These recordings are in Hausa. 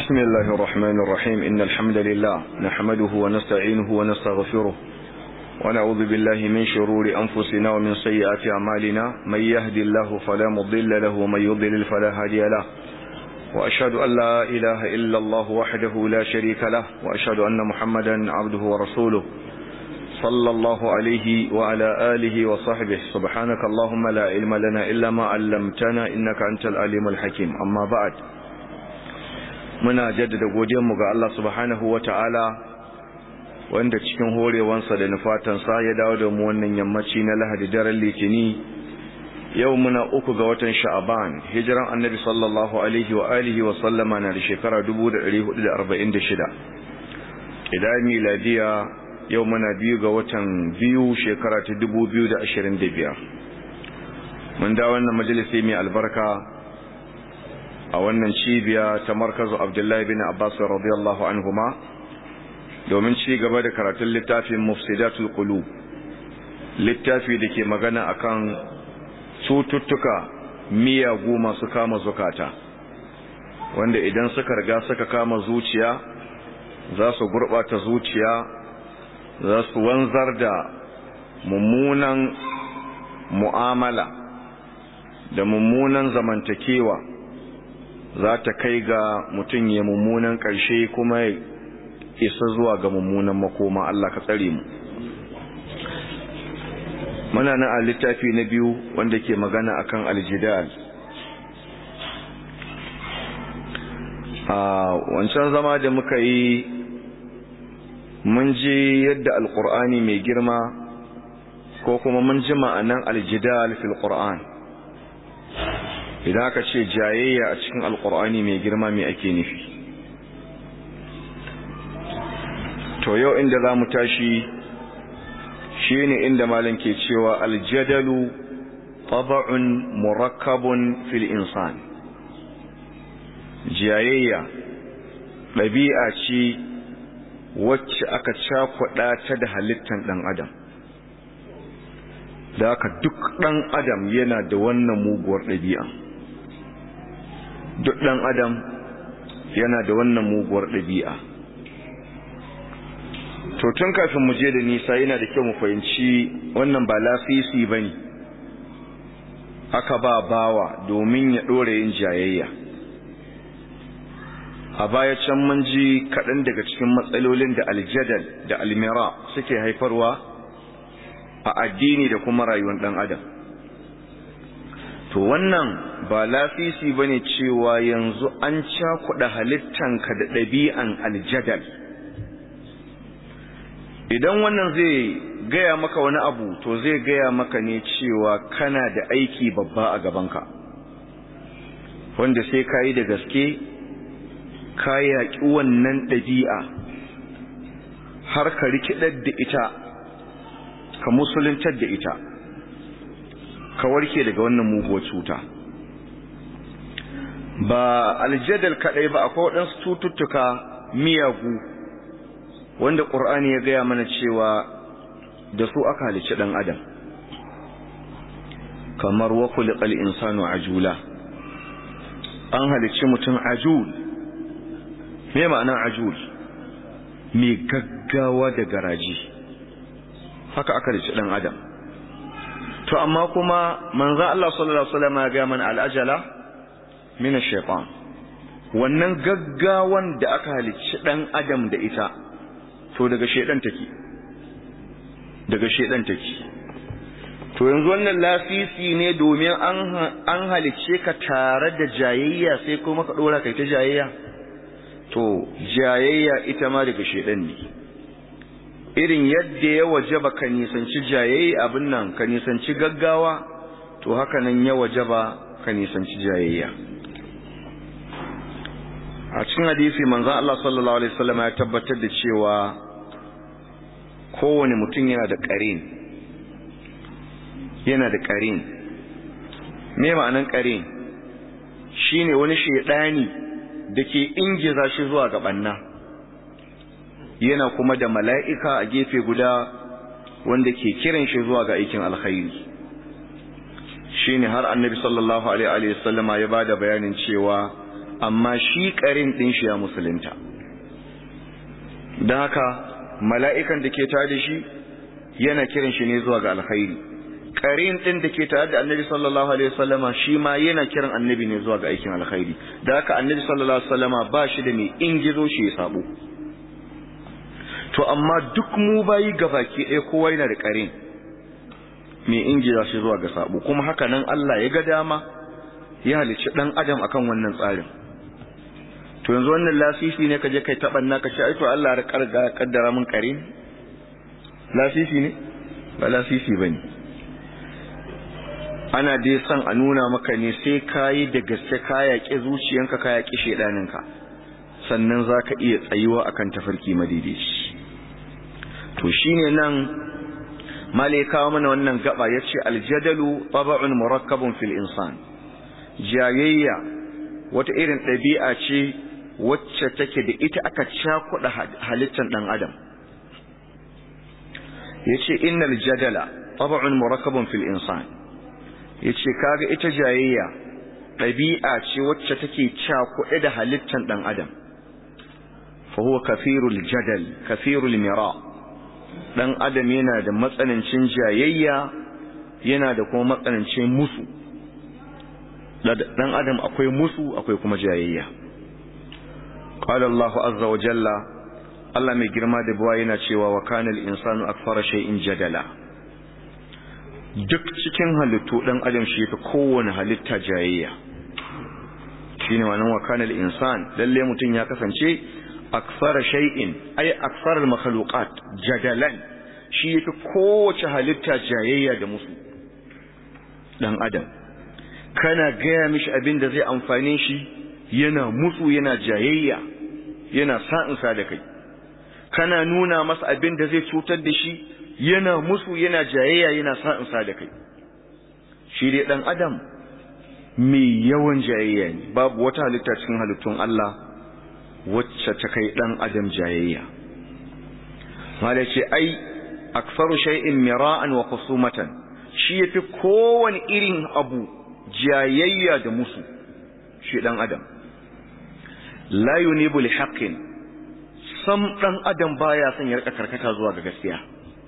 بسم الله الرحمن الرحيم إن الحمد لله نحمده ونستعينه ونستغفره ونعوذ بالله من شرور أنفسنا ومن سيئات أعمالنا من يهدي الله فلا مضل له ومن يضلل فلا هادي له وأشهد أن لا إله إلا الله وحده لا شريك له وأشهد أن محمدا عبده ورسوله صلى الله عليه وعلى آله وصحبه سبحانك اللهم لا علم لنا إلا ما علمتنا إنك أنت العليم الحكيم أما بعد muna jaddada godiyanmu ga Allah subhanahu wa ta'ala wanda cikin horewansa da nufatansa ya dawo da mu wannan yammaci na lahadi daren litini yau muna uku ga watan sha'aban hijiran annabi sallallahu alaihi wa alihi wa sallama na da shekara 1446 idan miladiya yau muna biyu ga watan biyu shekara ta 2025 mun da wannan majalisi mai albarka a wannan cibiya ta markazu abdullahi bin abbas radiyallahu anhuma domin ci gaba da karatun littafin mufsidatul qulub littafi da ke magana akan cututtuka miyagu masu kama zukata wanda idan suka riga suka kama zuciya za su gurɓata zuciya za su wanzar da mummunan mu'amala da mummunan zamantakewa za ta kai ga mutum ya mummunan ƙarshe kuma isa zuwa ga mummunan makoma Allah ka tsare mu muna nan a littafi na biyu wanda ke magana akan aljidal a wancan zama da muka yi mun ji yadda alkur'ani mai girma ko kuma mun ji ma'anan aljidal fil qur'an idan aka ce jayayya a cikin alkur'ani mai girma mai ake nufi to yau inda za mu tashi shi ne inda malam ke cewa aljadalu taba'un murakkabun fil insan jayayya ɗabi'a ce wacce aka cakuɗa ta da halittar ɗan adam da aka duk ɗan adam yana da wannan muguwar ɗabi'a duk ɗan adam yana da wannan muguwar ɗabi'a to tun kafin mu je da nisa yana da kyau mu fahimci wannan ba lafisi ba ne aka ba bawa domin ya ɗora yin jayayya a baya can mun ji kaɗan daga cikin matsalolin da aljadal da almira suke haifarwa a addini da kuma rayuwar ɗan adam to wannan ba lafisi ba ne cewa yanzu an cakuɗa halittanka da ɗabi'an aljadal idan wannan zai gaya maka wani abu to zai gaya maka ne cewa kana da aiki babba a gabanka wanda sai ka yi da gaske ka yaƙi wannan ɗabi'a har ka rikidar da ita ka musuluntar da ita ka warke daga wannan muguwar cuta ba aljadal kaɗai ba akwai waɗansu cututtuka miyagu wanda ƙur'ani ya gaya mana cewa da su aka halicci ɗan adam kamar wa kuliƙal insanu ajula an halicci mutum ajul me ma'ana ajul mai gaggawa da garaji haka aka halicci ɗan adam to amma kuma manzan Allah sallallahu Alaihi wasallam ya gaya mana al'ajala mina shaitan wannan gaggawan da aka halicci ɗan adam da ita to daga shaidan take daga shaidan take to yanzu wannan lafisi ne domin an an halicce ka tare da jayayya sai kuma ka dora kai ta jayayya to jayayya ita ma daga shaidan ne irin yadda ya wajaba ka nisanci jayayya abin nan ka nisanci gaggawa to haka nan ya wajaba ka nisanci jayayya a cikin hadisi manzon Allah sallallahu alaihi wasallam ya tabbatar da cewa kowane mutum yana da ƙarin yana da ƙarin me ma'anan ƙarin shine wani shedani da ke ingiza shi zuwa ga banna yana kuma da mala'ika a gefe guda wanda ke kiran shi zuwa ga aikin alkhairi shine har annabi sallallahu alaihi wasallama ya bada bayanin cewa amma shi ƙarin ɗin shi ya musulunta don haka mala'ikan da ke tare da shi yana kiran shi ne zuwa ga alkhairi ƙarin ɗin da ke tare da annabi sallallahu alaihi wasallama shi ma yana kiran annabi ne zuwa ga aikin alkhairi da haka annabi sallallahu alaihi wasallama ba shi da mai ingizo shi ya sabo to amma duk mu bayi gabaki ɗaya kowa yana da ƙarin mai ingiza shi zuwa ga sabo kuma haka nan Allah ya ga dama ya halicci ɗan adam akan wannan tsarin to yanzu wannan lasisi ne ka je kai taɓanna ka ce ai to Allah ya karga kaddara mun ƙarin lasisi ne ba lasisi bane ana dai son a nuna maka ne sai ka yi da gaske ka yaƙi zuciyanka ka yaƙi shaidaninka sannan za ka iya tsayuwa a kan tafarki madaidaici to shi ne nan male kawo mana wannan gaba ya ce aljadalu taba'un murakkabun fil insan jayayya wata irin ɗabi'a ce wacce take da ita aka cakuɗa halittar ɗan adam ya ce innal jadala taba'un murakkabun fil insan ya ce kaga ita jayayya ɗabi'a ce wacce take cakuɗe da halittar ɗan adam fa huwa kafirul jadal kafirul mira ɗan adam yana da matsanancin jayayya yana da kuma matsanancin musu ɗan adam akwai musu akwai kuma jayayya qala Allah azza wa jalla Allah mai girma da buwa yana cewa wa kana al-insanu akthara shay'in jadala duk cikin halittu ɗan adam shi fi kowane halitta jayayya shine wannan wa kana al-insan lalle mutum ya kasance aksara shay'in ay aksara al-makhluqat jadalan shi yafi kowace halitta jayayya da musu dan adam kana gaya mishi abin da zai amfane shi yana musu yana jayayya yana sa'insa da kai kana nuna masa abin da zai cutar da shi yana musu yana jayayya yana sa'insa da kai shi dai dan adam mai yawan jayayya ne babu wata halitta cikin halittun Allah wacce ta kai dan adam jayayya mala ce ai aksaru shay'in mira'an wa khusumatan shi yafi kowane irin abu jayayya da musu shi dan adam la yunibu li haqqin sam dan adam baya son ya rika karkata zuwa ga gaskiya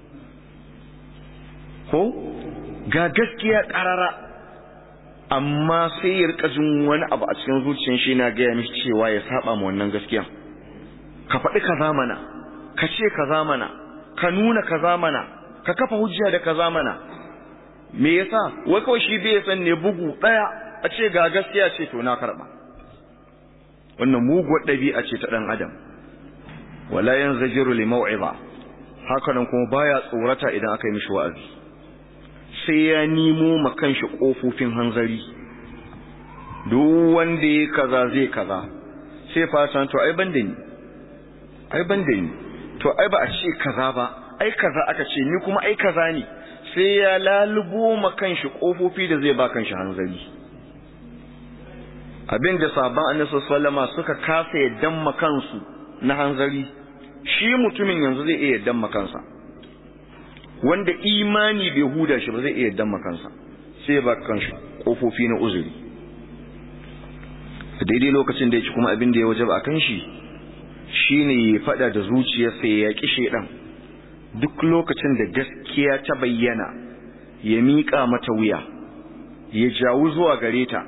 ko ga gaskiya karara amma sai ya rika jin wani abu a cikin zuciyar shi na gaya mishi cewa ya saba ma wannan gaskiya ka faɗi kaza mana ka ce kaza mana ka nuna kaza mana ka kafa hujja da kaza mana me yasa wai kawai shi bai san ne bugu ɗaya a ce ga gaskiya ce to na karɓa wannan muguwar ɗabi'a ce ta ɗan adam wala yanzajiru li mau'iza haka nan kuma baya tsorata idan aka yi mishi wa'azi sai ya nemo ma kanshi kofofin hanzari duk wanda ya kaza zai kaza sai fasa to ai ban da ni ai ban da ni to ai ba a ce kaza ba ai kaza aka ce ni kuma ai kaza ne sai ya lalubo ma kanshi kofofi da zai ba kanshi hanzari abin da sabon annabi sallama suka kasa yaddan ma kansu na hanzari shi mutumin yanzu zai iya yaddan ma kansa wanda imani bai huda shi ba zai iya yaddan ma kansa sai ba kanshi kofofi na uzuri daidai lokacin da ya ci kuma abin da ya wajaba a kan shi shine ya fada da zuciyarsa ya yaƙi shedan duk lokacin da gaskiya ta bayyana ya miƙa mata wuya ya jawo zuwa gare ta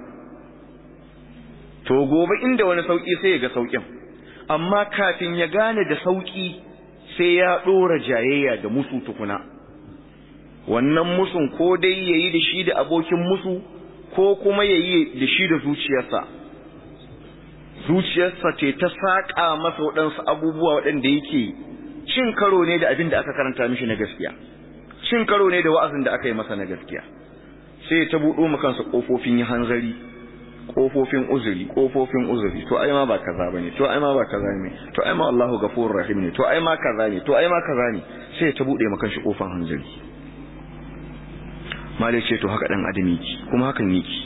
to gobe inda wani sauki sai ya ga saukin amma kafin ya gane da sauki sai ya ɗora jayayya da musu tukuna wannan musun ko dai yayi da shi da abokin musu ko kuma yayi da shi da zuciyarsa zuciyarsa ce ta saƙa masa waɗansu abubuwa waɗanda yake cin karo ne da abin da aka karanta mishi na gaskiya cin karo ne da wa'azin da aka yi masa na gaskiya sai ta buɗo mu kansa ƙofofin yi hanzari ƙofofin uzuri ƙofofin uzuri to ai ma ba kaza bane to ai ma ba kaza ne to ai ma Allahu ghafurur rahim ne to ai ma kaza ne to ai ma kaza ne sai ta buɗe mu kanshi ƙofan hanzari malai ce to haka dan adam yake kuma hakan yake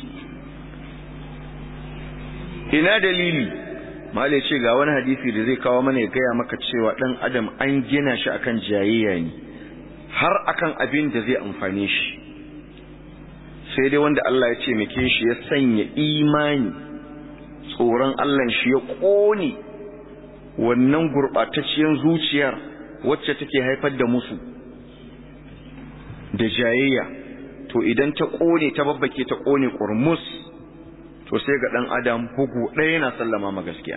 ina dalili malai ce ga wani hadisi da zai kawo mana ya gaya maka cewa dan adam an gina shi akan jayayya ne har akan abin da zai amfane shi sai dai wanda Allah ya ce muke shi ya sanya imani tsoron Allah shi ya ƙone wannan gurɓatacciyar zuciyar wacce take haifar da musu da jayayya to idan ta ƙone ta babbake ta ƙone ƙurmus to sai ga ɗan adam bugu ɗaya yana sallama ma gaskiya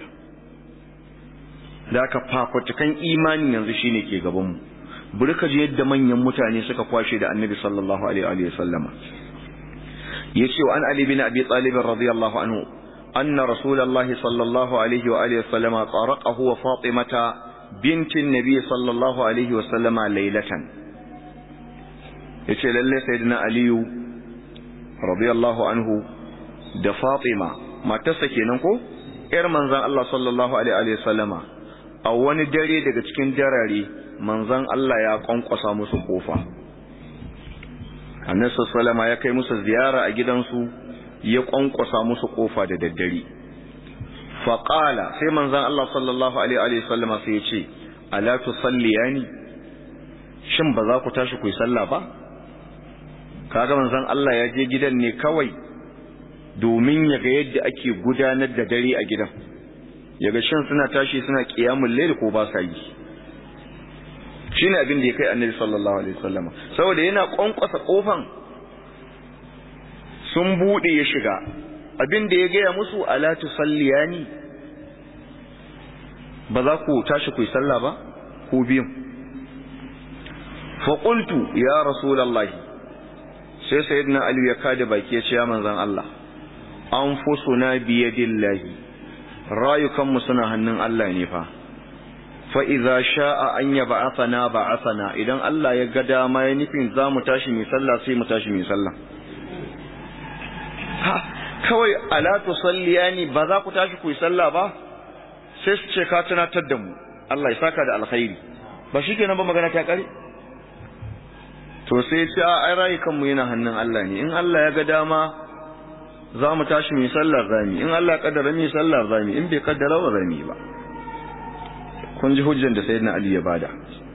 da aka fafutukan imani yanzu shine ke gabanmu bari ka ji yadda manyan mutane suka kwashe da annabi sallallahu alaihi wa sallama yace wa an ali bin abi talib radiyallahu anhu anna rasulullahi sallallahu alaihi wa alihi sallama taraqahu wa fatimata binti nabi sallallahu alaihi wa sallama laylatan yace lalle sayyidina aliyu radiyallahu anhu da fatima matarsa kenan ko yar manzon Allah sallallahu alaihi wa sallama a wani dare daga cikin darare manzon Allah ya kwankwasa musu kofa annabi sallama ya kai musu ziyara a gidansu ya kwankwasa musu kofa da daddare faqala sai manzon Allah sallallahu alaihi wa sallama sai ya ce ala tusalliyani shin ba za ku tashi ku yi sallah ba kaga manzon Allah ya je gidan ne kawai domin ya ga yadda ake gudanar da dare a gidan yaga shin suna tashi suna qiyamul layl ko ba sa yi shine abin da ya kai annabi sallallahu alaihi wasallam saboda yana kwankwasa kofan sun bude ya shiga abin da ya gaya musu ala tusalliyani ba za ku tashi ku yi sallah ba ku biyun fa qultu ya rasulullahi sai sayyidina ali ya kada baki ya ce ya manzon Allah anfusuna biyadillahi rayukanmu suna hannun Allah ne fa fa'iza sha'a an yaba asana ba asana idan Allah ya ga dama ya nufin za mu tashi mai sallah sai mu tashi mai sallah ha kawai alatu salliya ne ba za ku tashi ku yi sallah ba sai su ce ka tunatar da mu Allah ya saka da alkhairi ba shi kenan ba magana ta kare to sai ce a ai rayukanmu yana hannun Allah ne in Allah ya ga dama za mu tashi mai sallar zami in Allah ya kaddara mai sallar zami in bai kaddara ba zami ba kun ji hujjan da sayyidina Ali ya bada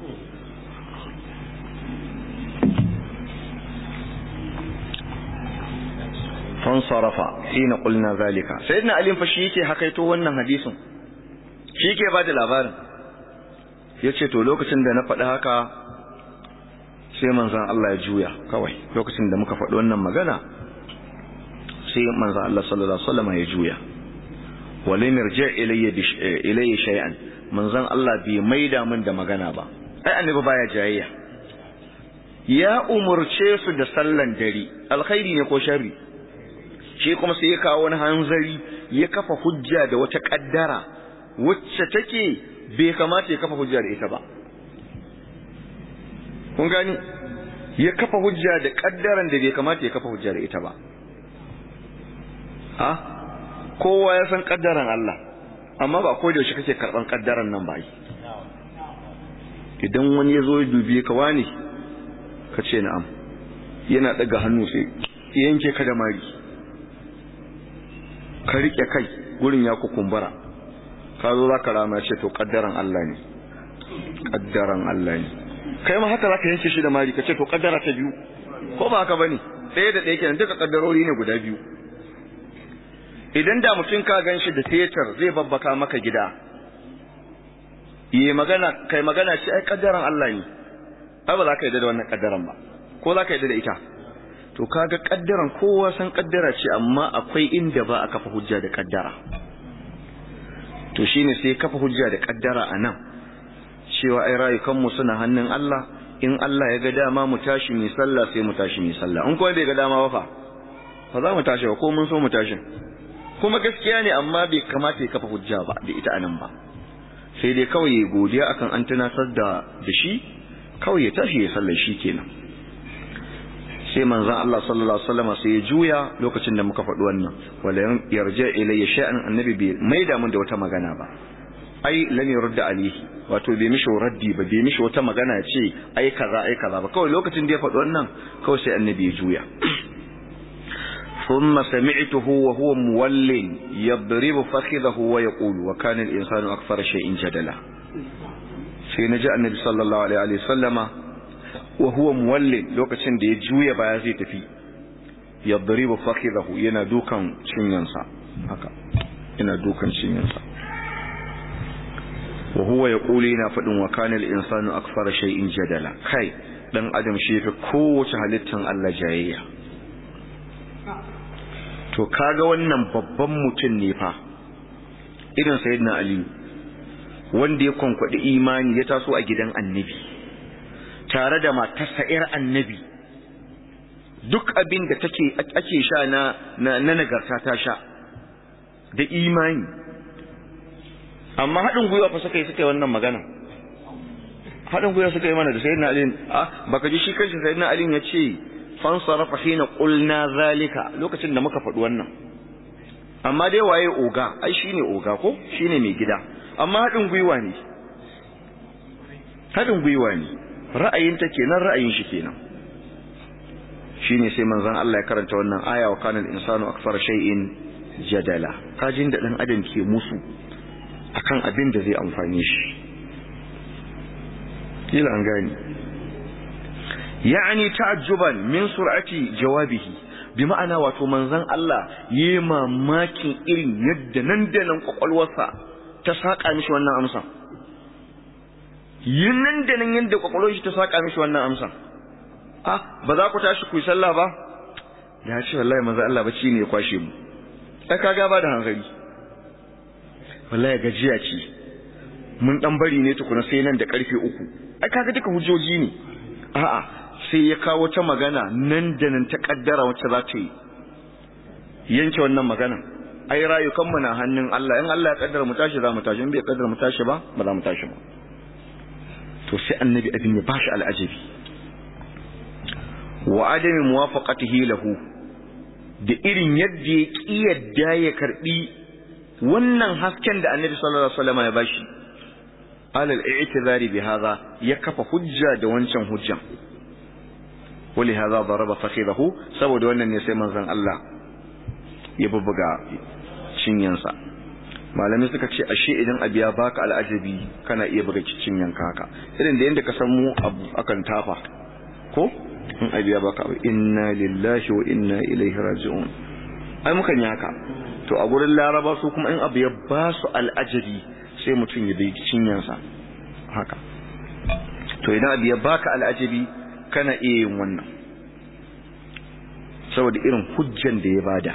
fansarafa hina qulna zalika sayyidina Ali fa shi yake hakaito wannan hadisin shi yake bada labarin yace to lokacin da na faɗi haka sai manzon Allah ya juya kawai lokacin da muka faɗi wannan magana sai manzon Allah sallallahu alaihi wasallam ya juya walam yarji ilayya ilayya shay'an manzon Allah bai maida min da magana ba ai annabi baya jayayya ya umurce su da sallan dare alkhairi ne ko sharri shi kuma sai ya kawo wani hanzari ya kafa hujja da wata kaddara wacce take bai kamata ya kafa hujja da ita ba kun gani ya kafa hujja da kaddaran da bai kamata ya kafa hujja da ita ba ha kowa ya san kaddaran Allah amma ba ko da yaushe kake karban kaddaran nan ba idan wani ya zo ya dubiye ka wani ka ce na'am yana daga hannu sai yanke ka da mari ka rike kai gurin ya kukumbura ka zo za ka rama ce to kaddaran Allah ne kaddaran Allah ne kai ma haka za ka yanke shi da mari ka ce to kaddara ta biyu ko ba haka bane ɗaya da ɗaya kenan duka kaddarori ne guda biyu idan da mutum ka gan shi da tetar zai babbaka maka gida yi magana kai magana ce ai kaddaran Allah ne ai ba za ka yi da wannan kaddaran ba ko za ka yi da ita to kaga kaddaran kowa san kaddara ce amma akwai inda ba a kafa hujja da kaddara to shine sai kafa hujja da kaddara anan cewa ai rayukanmu suna hannun Allah in Allah ya ga dama mu tashi mu sallah sai mu tashi mu sallah in kuma bai ga dama ba fa ba za mu tashi ba ko mun so mu tashi kuma gaskiya ne amma bai kamata ya kafa hujja ba da ita anan ba sai dai kawai ya godiya akan an tunasar da da shi kawai ya tashi ya sallar shi kenan sai manzon Allah sallallahu alaihi wasallam sai ya juya lokacin da muka faɗi wannan wala yarja ilayya sha'an annabi bai maida mun da wata magana ba ai lam yurda alihi wato bai mishi raddi ba bai mishi wata magana ce ai kaza ai kaza ba kawai lokacin da ya faɗi wannan kawai sai annabi ya juya ثم سمعته وهو مول يضرب فخذه ويقول وكان الإنسان أكثر شيء جدلا sai na ji annabi sallallahu alaihi wa sallama wa huwa muwallin lokacin da ya juya baya zai tafi yadribu fakhidahu yana dukan cinyansa haka ina dukan cinyansa wa huwa yaqulu yana fadin wa kana al-insanu akthara shay'in jadala kai dan adam shi yafi kowace halittan Allah jayayya to kaga wannan babban mutum ne fa irin sayyidina ali wanda ya kwankwadi imani ya taso a gidan annabi tare da matarsa ƴar annabi duk abin da take ake sha na na nagarta ta sha da imani amma haɗin gwiwa fa suka yi suka yi wannan magana haɗin gwiwa suka yi mana da sayyidina ali ah baka ji shi kanshi sayyidina ali ya ce fansarafa hina qulna zalika lokacin da muka faɗi wannan amma dai waye oga ai shine oga ko shine mai gida amma haɗin gwiwa ne haɗin gwiwa ne ra'ayin ta kenan ra'ayin shi kenan shine sai manzon Allah ya karanta wannan aya wa kana al-insanu akthara shay'in jadala kajin da dan adam ke musu akan abin da zai amfane shi kila an gani yani ta'ajjuban min sur'ati jawabihi bi ma'ana wato manzon Allah yayi mamakin irin yadda nan da nan kwakwalwarsa ta saka mishi wannan amsa yin nan da nan yadda kwakwalwar shi ta saka mishi wannan amsa ah ba za ku tashi ku yi sallah ba ya ce wallahi manzon Allah bacci ne ya kwashe mu sai kaga ba da hankali wallahi gajiya ce mun dan bari ne tukuna sai nan da karfe uku ai kaga duka hujjoji ne a'a sai ya kawo ta magana nan da nan ta kaddara wacce za ta yi yanke wannan magana ai rayukan mu na hannun Allah in Allah ya kaddara mu tashi za mu tashi in bai kaddara mu tashi ba ba za mu tashi ba to sai annabi abin ya bashi al'ajabi wa adami muwafaqatihi lahu da irin yadda ya kiyarda ya karbi wannan hasken da annabi sallallahu alaihi wasallam ya bashi alal i'tizari bi hadha ya kafa hujja da wancan hujjan wali hadha daraba fakhidahu saboda wannan ne sai manzon Allah ya bubbuga cinyansa malami suka ce ashe idan abu ya baka al'ajabi kana iya buga cinyan haka irin da yanda ka san mu abu akan tafa ko in abu ya baka abu inna lillahi wa inna ilaihi raji'un ai mukan yi haka to a gurin laraba su kuma in abu ya ba su al'ajabi sai mutum ya bai cinyansa haka to idan abu ya baka al'ajabi kana iya yin wannan saboda irin hujjan da ya bada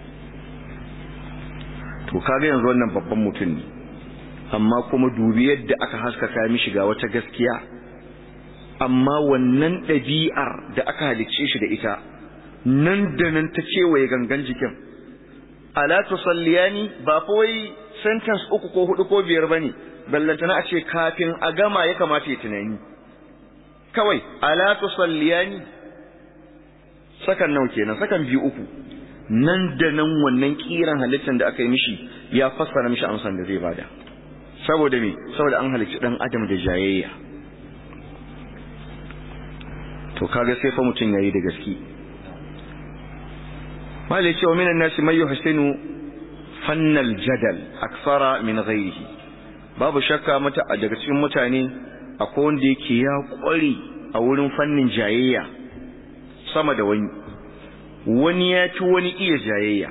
to kaga yanzu wannan babban mutum ne amma kuma dubi yadda aka haskaka mishi ga wata gaskiya amma wannan ɗabi'ar da aka halicce shi da ita nan da nan ta kewaye gangan jikin ala tusalliyani ba fa wai sentence uku ko hudu ko biyar bane ballantana a ce kafin a gama ya kamata ya tunani kawai ala tusalliyani sakan nawa kenan sakan biyu uku nan da nan wannan kiran halittar da aka yi mishi ya fassara mishi amsan da zai bada saboda me saboda an halicci dan adam da jayayya to kaga sai fa mutun yayi da gaske malai cewa minan nasi may yuhsinu fannal jadal aksara min ghairihi babu shakka mata daga cikin mutane akwai wanda yake ya kware a wurin fannin jayayya sama da wani wani ya ci wani iya jayayya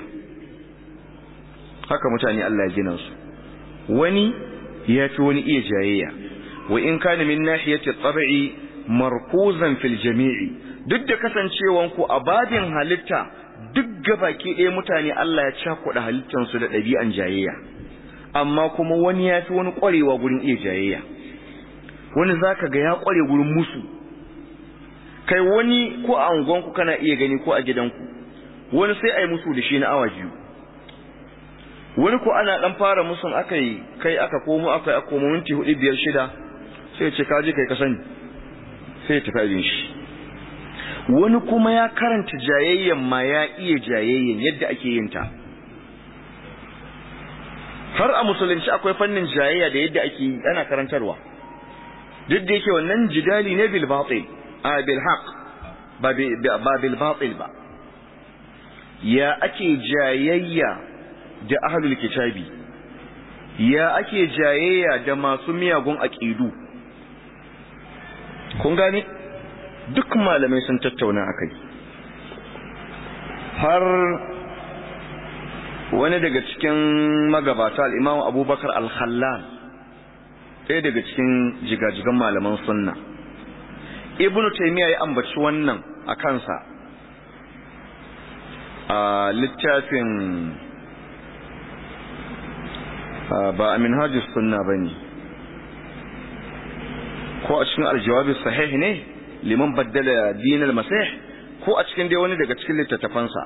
haka mutane Allah ya gina su wani ya ci wani iya jayayya wa in kana min nahiyati tab'i markuzan fil jami'i duk da kasancewan ku a babin halitta duk gabaki ɗaya mutane Allah ya cakuɗa halittan su da ɗabi'an jayayya amma kuma wani ya fi wani ƙwarewa gurin iya jayayya wani zaka ga ya ƙware gurin musu kai wani ko a unguwanku kana iya gani ko a gidanku wani sai a yi musu da shi na awa biyu wani ko ana dan fara musun aka yi kai aka komo aka yi komo minti hudu biyar shida sai ce kaji kai ka sani sai tafi abin shi wani kuma ya karanta jayayyan ma ya iya jayayyan yadda ake yin ta har a musulunci akwai fannin jayayya da yadda ake yi ana karantarwa duk da yake wannan jidali ne bil batil a bil haq ba bil batil ba ya ake jayayya da ahlul kitabi ya ake jayayya da masu miyagun aqidu kun gane duk malamai sun tattauna akai har wani daga cikin magabata al'imamu abubakar al-khallal ɗaya daga cikin jigajigan malaman sunna ibnu taimiyya ya ambaci wannan a kansa a littafin ba a minhajus sunna ba ne ko a cikin aljawabi sahih ne liman baddala dinar masih ko a cikin dai wani daga cikin littattafansa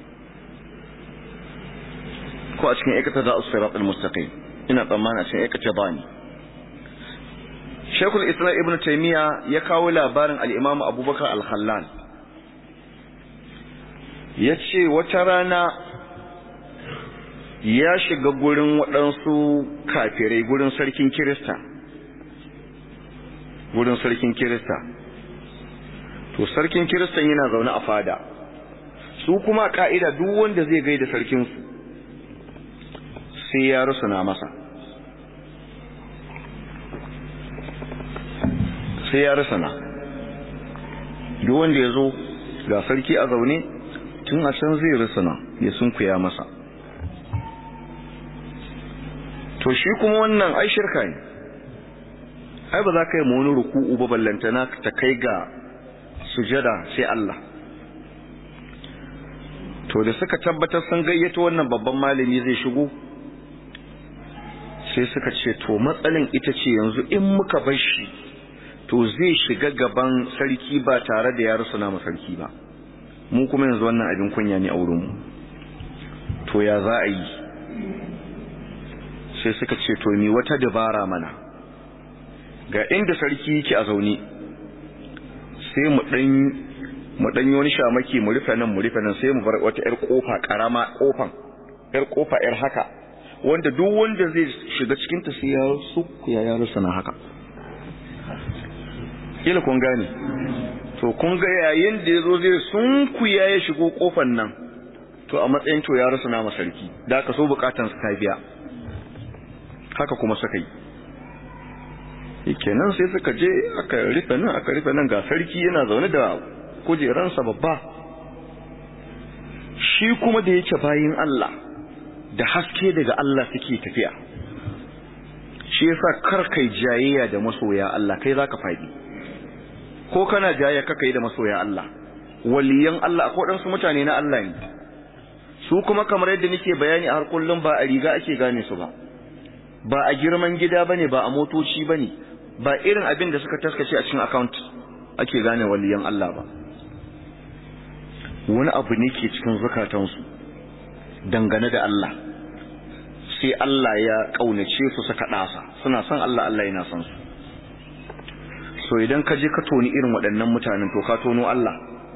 ko a cikin aikata da asirat al-mustaqim ina tsammana cikin aikata ba ne shekul islam ibn taymiya ya kawo labarin al-imam abubakar al-khallal ya ce wata rana ya shiga gurin waɗansu kafirai gurin sarkin kirista gurin sarkin kirista to sarkin kiristan yana zaune a fada su kuma ka'ida duk wanda zai gaida sarkinsu sai ya rusuna masa sai ya rusuna duk wanda ya zo ga sarki a zaune tun a can zai rusuna ya sunkuya masa to shi kuma wannan ai shirka ne ai ba za ka yi ma wani ruku'u ba ballantana ta kai ga sujada sai Allah to da suka tabbatar sun gayyato wannan babban malami zai shigo sai suka ce to matsalin ita ce yanzu in muka bar shi to zai shiga gaban sarki ba tare da ya rusuna ma sarki ba mu kuma yanzu wannan abin kunya ne a wurinmu to ya za a yi sai suka ce to ni wata dabara mana ga inda sarki yake a zaune sai mu dan mu dan wani shamaki mu rufe nan mu rufe nan sai mu bar wata yar kofa karama kofan yar kofa yar haka wanda duk wanda zai shiga cikin ta sai ya suku ya yaro sana haka kila kun gane to kun ga yayin da yazo zai sunku ya ya shigo kofan nan to a matsayin to ya rasu na masarki da aka so bukatan ta biya haka kuma suka yi kenan sai suka je aka rufe nan aka rufe nan ga sarki yana zaune da kujeransa babba shi kuma da yake bayin Allah da haske daga Allah suke tafiya shi yasa kar kai jayayya da masoya Allah kai zaka fadi ko kana jayayya kaka yi da masoya Allah waliyan Allah akwai wadansu mutane na Allah ne su kuma kamar yadda nake bayani a har kullum ba a riga ake gane su ba ba a girman gida bane ba a motoci bane ba irin abin da suka taskace a cikin account ake gane waliyan Allah ba wani abu ne ke cikin zukatansu dangane da Allah sai Allah ya kaunace su suka dasa suna son Allah Allah yana son su so idan ka je ka toni irin waɗannan mutanen to ka tono Allah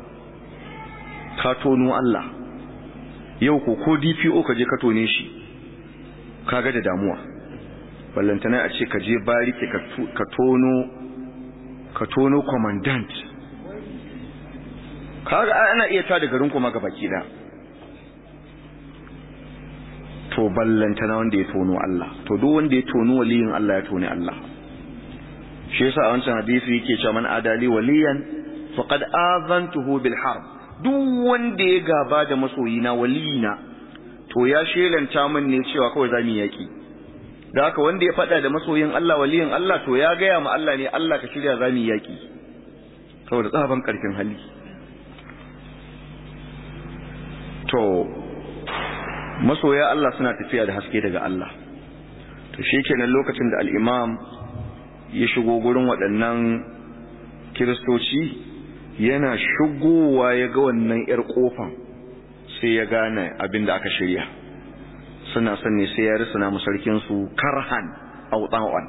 ka tono Allah yau ko ko DPO ka je ka tone shi kaga da damuwa ballantana a ce ka je barike ka tono ka tono commandant kaga ana iya tada garin kuma ga baki da to ballantana wanda ya tono Allah to duk wanda ya tono waliyin Allah ya toni Allah shi yasa a wancan hadisi yake cewa man adali waliyan faqad azantuhu bil harb duk wanda ya gaba da masoyina waliyina to ya shelanta min ne cewa kawai zamu yaki da haka wanda ya fada da masoyin Allah waliyin Allah to ya gaya ma Allah ne Allah ka shirya zamu yaki saboda tsaban karfin hali to masoya Allah suna tafiya da haske daga Allah to shikenan lokacin da al-imam ya shigo gurin waɗannan kiristoci yana shigowa ya ga wannan 'yar ƙofan sai ya gane abin da aka shirya suna son ne sai ya risuna masarkinsu karhan auɗa'an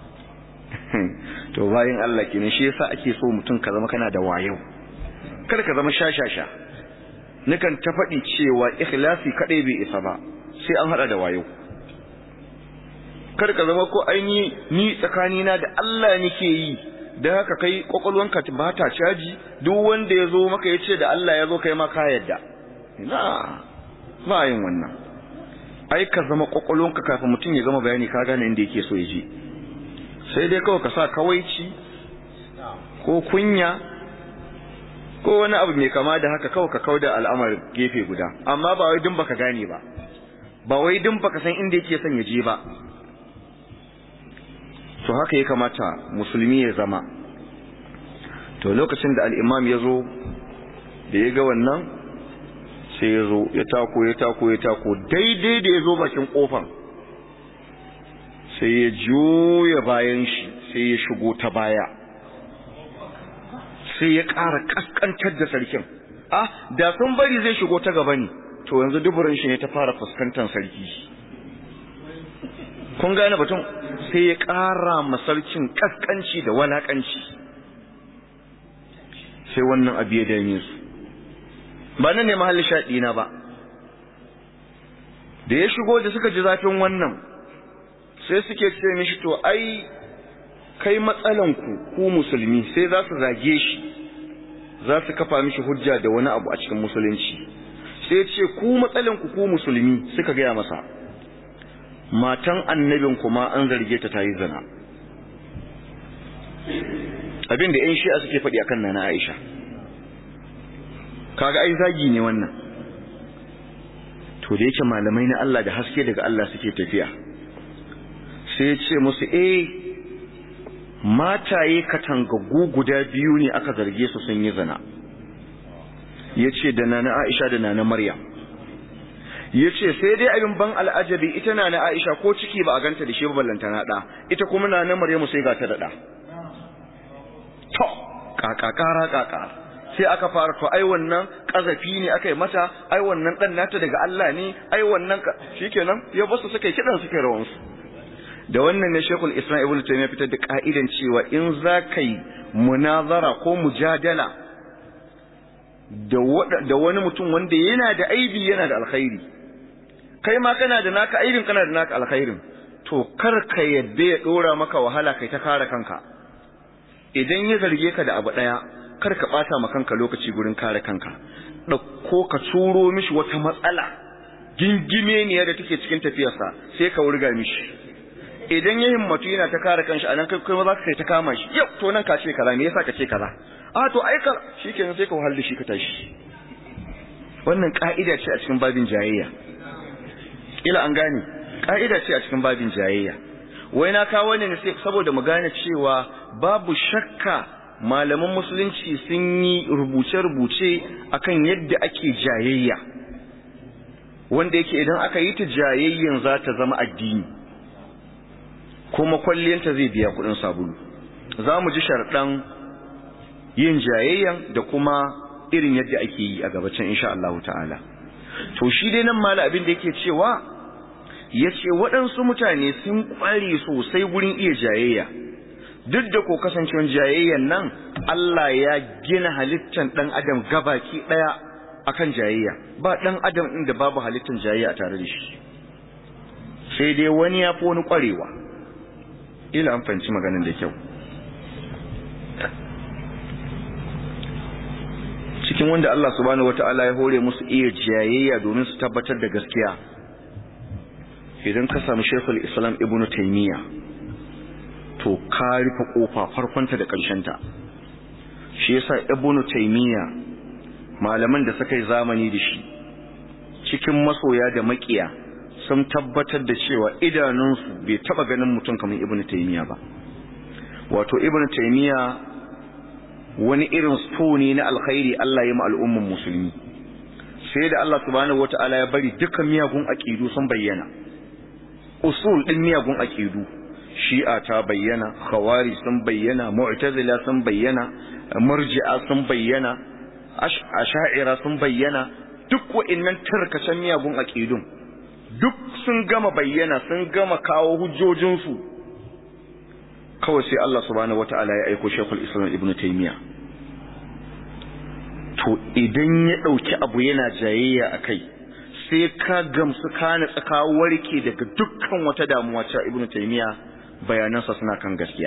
to bayan Allah kenan shi yasa ake so mutum ka zama kana da wayo kar ka zama shashasha nukan ta faɗi cewa ikhlasi kaɗai bai isa ba sai an haɗa da wayo kar ka zama ko aini ni tsakanina da Allah nake yi da haka kai kwakwalwanka ba ta caji duk wanda ya zo maka ya ce da Allah ya zo kai ma ka yadda ina ba yin wannan ai ka zama kwakwalwanka kafin mutum ya gama bayani ka gane inda yake so ya je sai dai kawai ka sa kawaici ko kunya ko wani abu mai kama da haka kawai ka kauda al'amar gefe guda amma ba wai dun baka gane ba ba wai din baka san inda yake son ya je ba to haka ya kamata musulmi ya zama to lokacin da al'imam ya zo da ya ga wannan sai ya zo ya tako ya tako ya tako daidai da ya zo bakin kofan sai ya juya bayan shi sai ya shigo ta baya sai ya ƙara ƙasƙantar da sarkin ah da sun bari zai shigo ta gaba ne to yanzu duburin shi ne ta fara fuskantar sarki kun gane batun sai ya ƙara masarkin ƙasƙanci da walaƙanci sai wannan abu ya dame su ba nan ne mahallin shaɗina ba da ya shigo da suka ji zafin wannan sai suke ce mishi to ai kai matsalanku ku musulmi sai za su zage shi za su kafa mishi hujja da wani abu a cikin musulunci sai ce ku matsalanku ku musulmi suka gaya masa matan annabin kuma an zarge ta tayi zina abin da yan shi'a suke faɗi akan nana Aisha kaga ai zagi ne wannan to da yake malamai na Allah da haske daga Allah suke tafiya sai ya ce musu eh mataye katangaggu guda biyu ne aka zarge su sun yi zina yace da nana Aisha da nana Maryam yace sai dai abin ban al'ajabi ita nana Aisha ko ciki ba a ganta da shi ba ballanta na da ita kuma nana Maryamu sai ga ta da da to kaka kara kaka sai aka fara to ai wannan kazafi ne aka yi mata ai wannan dan nata daga Allah ne ai wannan shikenan ya basu suka yi kidan suka rawan su da wannan ne Sheikhul Islam Ibn Taymiyyah fitar da ka'idan cewa in za ka yi munazara ko mujadala da wani mutum wanda yana da aibi yana da alkhairi kai ma kana da naka aibin kana da naka alkhairin to kar ka yadda ya dora maka wahala kai ta kare kanka idan ya zarge ka da abu daya kar ka bata ma kanka lokaci gurin kare kanka dauko ka turo mishi wata matsala gingime ne da take cikin tafiyarsa sai ka wurga mishi idan ya himmatu yana ta kare kanshi anan kai kai za ka kai ta kama shi yau to nan ka ce kaza me yasa ka ce kaza a to ai ka shikenan sai ka wahal da shi ka tashi wannan ka'ida ce a cikin babin jayayya ila an gane ka'ida ce a cikin babin jayayya wai na kawo ne sai saboda mu gane cewa babu shakka malaman musulunci sun yi rubuce-rubuce akan yadda ake jayayya wanda yake idan aka yi ta jayayyan za ta zama addini kuma kwalliyanta zai biya kudin sabulu za mu ji sharɗan yin jayayyan da kuma irin yadda ake yi a gabacin insha Allah ta'ala to shi dai nan mala abin da yake cewa ya ce waɗansu mutane sun ƙware sosai gurin iya jayayya duk da ko kasancewar jayayyan nan Allah ya gina halittan ɗan adam gabaki ɗaya akan jayayya ba ɗan adam inda babu halittan jayayya a tare da shi sai dai wani ya fi wani ƙwarewa ila an fahimci maganin da kyau cikin wanda Allah subhanahu wata'ala ya hore musu iya jayayya domin su tabbatar da gaskiya idan ka samu Sheikhul Islam Ibn Taymiyyah to ka rufe kofa farkonta da ta shi yasa Ibn Taymiyyah malaman da suka yi zamani da shi cikin masoya da makiya sun tabbatar da cewa idanunsu bai taba ganin mutum kamar Ibn Taymiyyah ba wato Ibn Taymiyyah wani irin so ne na alkhairi Allah ya ma al'umman musulmi sai da Allah subhanahu wata'ala ya bari dukkan miyagun aqidu sun bayyana usul din miyagun aqidu shi'a ta bayyana khawari sun bayyana mu'tazila sun bayyana murji'a sun bayyana ash'ira sun bayyana duk wa'annan tarkacen miyagun aqidun duk sun gama bayyana sun gama kawo hujjojinsu kawai sai Allah subhanahu wata'ala ya aiko Sheikhul Islam Ibn Taymiyyah to idan ya dauki abu yana jayayya akai sai ka gamsu ka na tsaka warke daga dukkan wata damuwa ta Ibn Taymiyyah bayanansa suna kan gaskiya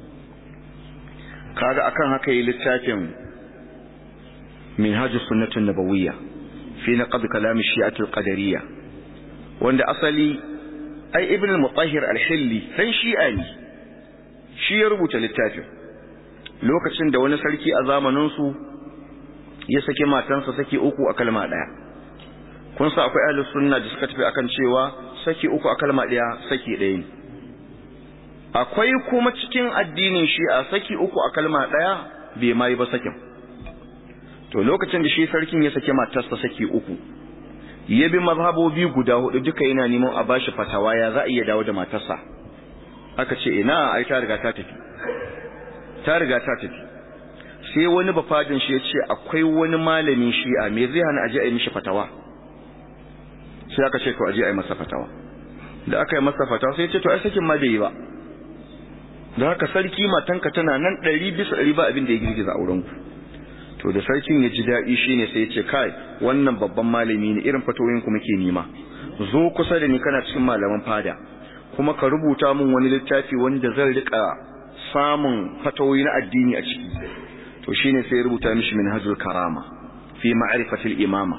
kaga akan haka yi littafin Minhajus Sunnatun Nabawiyya fi naqd kalam Shi'at al-Qadariyya wanda asali ai Ibn al-Mutahhir al-Hilli dan Shi'a ne shi ya rubuta littafin lokacin da wani sarki a zamaninsu ya saki matansa saki uku a kalma ɗaya kun sa akwai ahlus sunna da suka tafi akan cewa saki uku a kalma daya saki ɗaya ne akwai kuma cikin addinin shi'a saki uku a kalma daya bai ma yi ba sakin to lokacin da shi sarkin ya sake matarsa saki uku ya bi mazhabobi guda hudu duka yana neman a bashi fatawa ya za a iya dawo da matarsa aka ce ina ai ta riga ta tafi ta riga ta tafi sai wani bafadin shi ya ce akwai wani malamin shi'a me zai hana aje a yi mishi fatawa sai aka ce to aje a yi masa fatawa da aka yi masa fatawa sai ya ce to ai sakin ma bai yi ba da haka sarki matanka tana nan ɗari bisa ɗari ba abin da ya girgiza aurenku to da sarkin ya ji daɗi shine sai ya ce kai wannan babban malami ne irin fatoyin ku muke nima zo kusa da ni kana cikin malaman fada kuma ka rubuta min wani littafi wanda zan rika samun fatoyi na addini a ciki to shine sai ya rubuta mishi minhajul karama fi ma'rifatil imama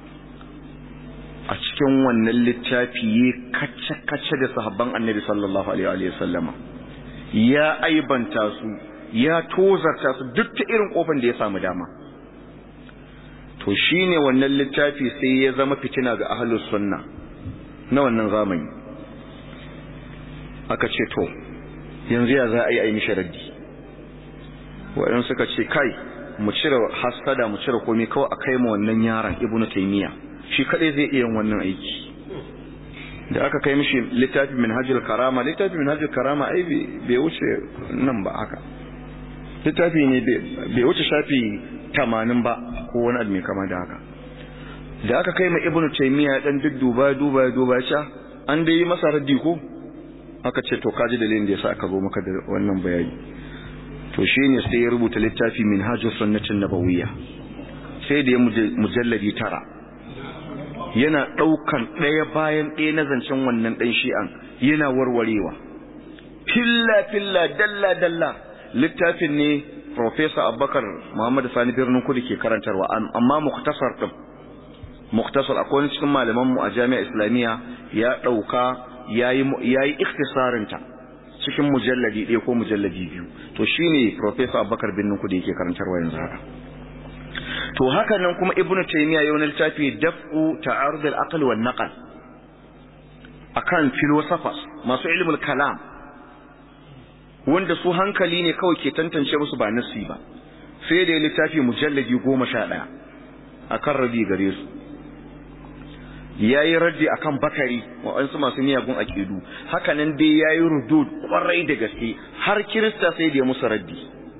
a cikin wannan littafi ya kace kace da sahabban annabi sallallahu alaihi wa sallama ya aibanta su ya tozarta su duk ta irin kofan da ya samu dama to shine wannan littafi sai ya zama fitina ga ahlus sunna na wannan zamani aka ce to yanzu ya za a yi a yi mishi raddi waɗansu suka ce kai mu cire hasada mu cire komai kawai a kai mu wannan yaron ibnu taymiya shi kadai zai iya yin wannan aiki da aka kai mishi littafi minhajul karama littafi minhajul karama ai bai wuce nan ba haka littafi ne bai wuce shafi tamanin ba ko wani abu mai kama da haka da aka kai ma ibnu taymiya dan dudduba duba duba ya an dai yi masa raddi ko aka ce to kaji dalilin da yasa aka zo maka da wannan bayani to shine sai ya rubuta littafi minhajus sunnatin nabawiyya sai da ya mujalladi tara yana ɗaukan ɗaya bayan ɗaya na zancen wannan ɗan shi'an yana warwarewa filla filla dalla dalla littafin ne Profesa Abubakar Muhammad Sani Birnin Kudu ke karantarwa amma muktasar ɗin muktasar akwai wani cikin malamanmu a jami'a islamiyya ya ɗauka ya yi ikhtisarinta cikin mujalladi ɗaya ko mujalladi biyu to shine Profesa Abubakar Birnin Kudu yake karantarwa yanzu haka to haka nan kuma ibnu taymiya yau littafi daf'u ta'arud al-aql wan naql akan philosophers masu ilmul kalam wanda su hankali ne kawai ke tantance musu ba nasi ba sai da littafi mujalladi 11 akan rabi gare su yayi raddi akan bakari wa'ansu masu miyagun aqidu haka nan dai yayi rudud kwarai da gaske har kirista sai da ya musu raddi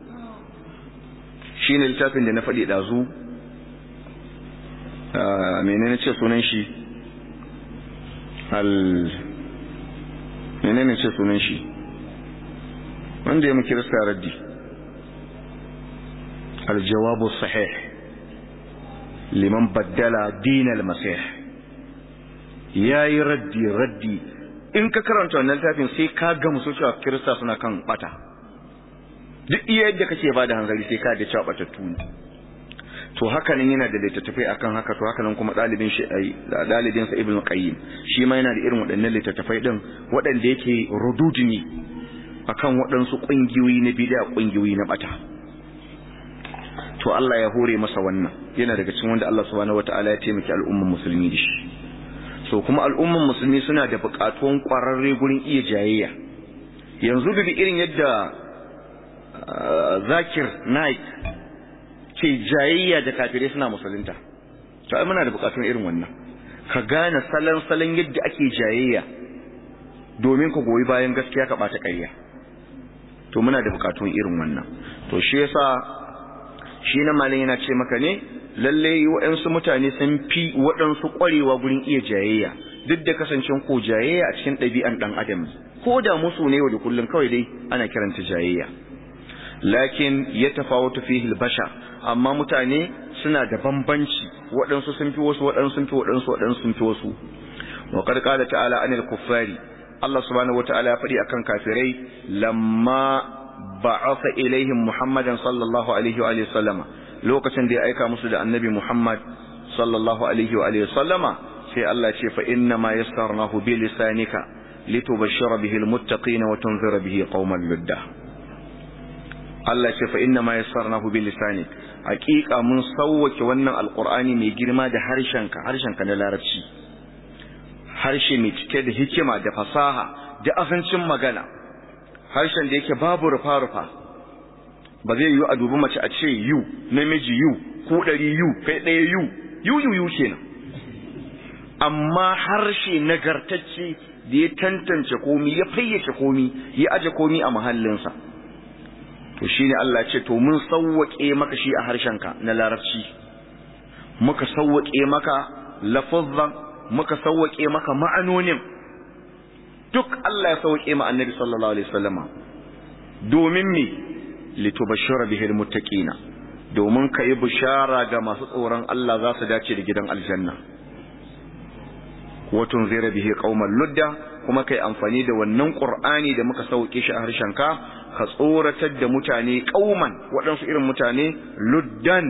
shine littafin da na faɗi ɗazu menene ce sunan shi al menene ce sunan shi wanda ya muke rasta raddi aljawabu sahih liman baddala dinal masih yayi raddi raddi in ka karanta wannan littafin sai ka gamsu cewa kirista suna kan bata duk iya yadda kake ba da hanzari sai ka da cewa batattu ne to haka nan yana da littattafai akan haka to haka nan kuma dalibin shi ai dalibin sa ibnu qayyim shi ma yana da irin waɗannan littattafai din waɗanda yake rududi ne akan waɗansu ƙungiyoyi na bid'a ƙungiyoyi na bata to Allah ya hore masa wannan yana daga cikin wanda Allah subhanahu wataala ya taimaki al'umman musulmi da shi so kuma al'umman musulmi suna da buƙatuwan ƙwararre gurin iya jayayya yanzu da irin yadda zakir naik ke jayayya da kafirai suna musulunta to ai muna da bukatun irin wannan ka gane salon salon yadda ake jayayya domin ka goyi bayan gaskiya ka bata ƙarya to muna da bukatun irin wannan to shi yasa shi na malin yana ce maka ne lalle waɗansu mutane sun fi waɗansu ƙwarewa gurin iya jayayya duk da kasancen ko jayayya a cikin ɗabi'an ɗan adam ko da musu ne yau da kullum kawai dai ana kiranta jayayya lakin ya tafawatu fihi al-bashar amma mutane suna da bambanci waɗansu sun fi wasu waɗansu sun fi waɗansu waɗansu sun fi wasu wa qad qala ta'ala anil kuffari Allah subhanahu wata'ala ya faɗi akan kafirai lamma ba'atha ilaihim Muhammadan sallallahu alaihi wa sallama lokacin da ya aika musu da annabi Muhammad sallallahu alaihi wa sallama sai Allah ce fa inna ma yassarnahu bi lisanika litubashshira bihi almuttaqina wa tunzira bihi qauman ludda Allah ce fa inna ma yassarnahu bil lisani haqiqa mun sawwake wannan alqur'ani mai girma da harshenka harshenka na larabci harshe mai cike da hikima da fasaha da asancin magana harshen da yake babu rufa rufa ba zai yi a dubi mace a ce yu namiji yu ko ɗari yu kai ɗaya yu yu yu yu kenan amma harshe nagartacce da ya tantance komi ya fayyace komi ya aje komi a mahallinsa to shine Allah ce to mun sawwake maka shi a harshenka na larabci muka sawwake maka lafazzan muka sawwake maka ma'anonin duk Allah ya sawwake ma annabi sallallahu alaihi wasallama domin me litubashshira bihi almuttaqina domin kai bishara ga masu tsoron Allah za su dace da gidan aljanna wa tunzira bihi qauman ludda kuma kai amfani da wannan qur'ani da muka sauke shi a harshenka ka tsoratar da mutane kauman waɗansu irin mutane luddan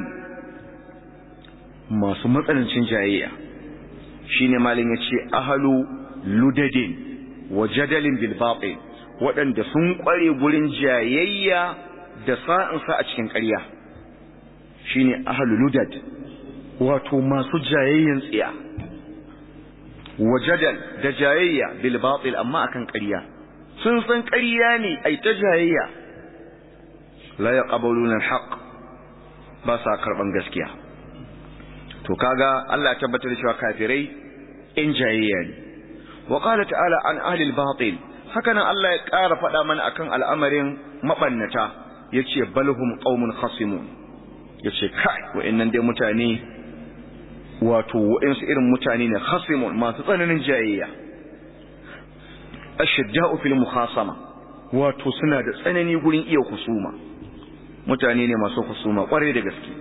masu matsanancin jayayya shine malin yace ahlu ludadin wa jadalin bil batil waɗanda sun kware gurin jayayya da sa'insa a cikin ƙarya shine ahlu ludad wato masu jayayyan tsiya wa jadal da jayayya bil batil amma akan ƙarya sun san ƙarya ne ai ta jayayya la yaqbaluna al-haq ba sa karban gaskiya to kaga Allah ya tabbatar da cewa kafirai in jayayya ne wa qala ta'ala an ahli al-batil haka nan Allah ya ƙara faɗa mana akan al'amarin mabannata yace balhum qaumun khasimun yace kai wa'annan dai mutane wato wa'ansu irin mutane ne khasimun masu tsananin jayayya ashidda'u fil mukhasama wato suna da tsanani gurin iya husuma mutane ne masu husuma kware da gaske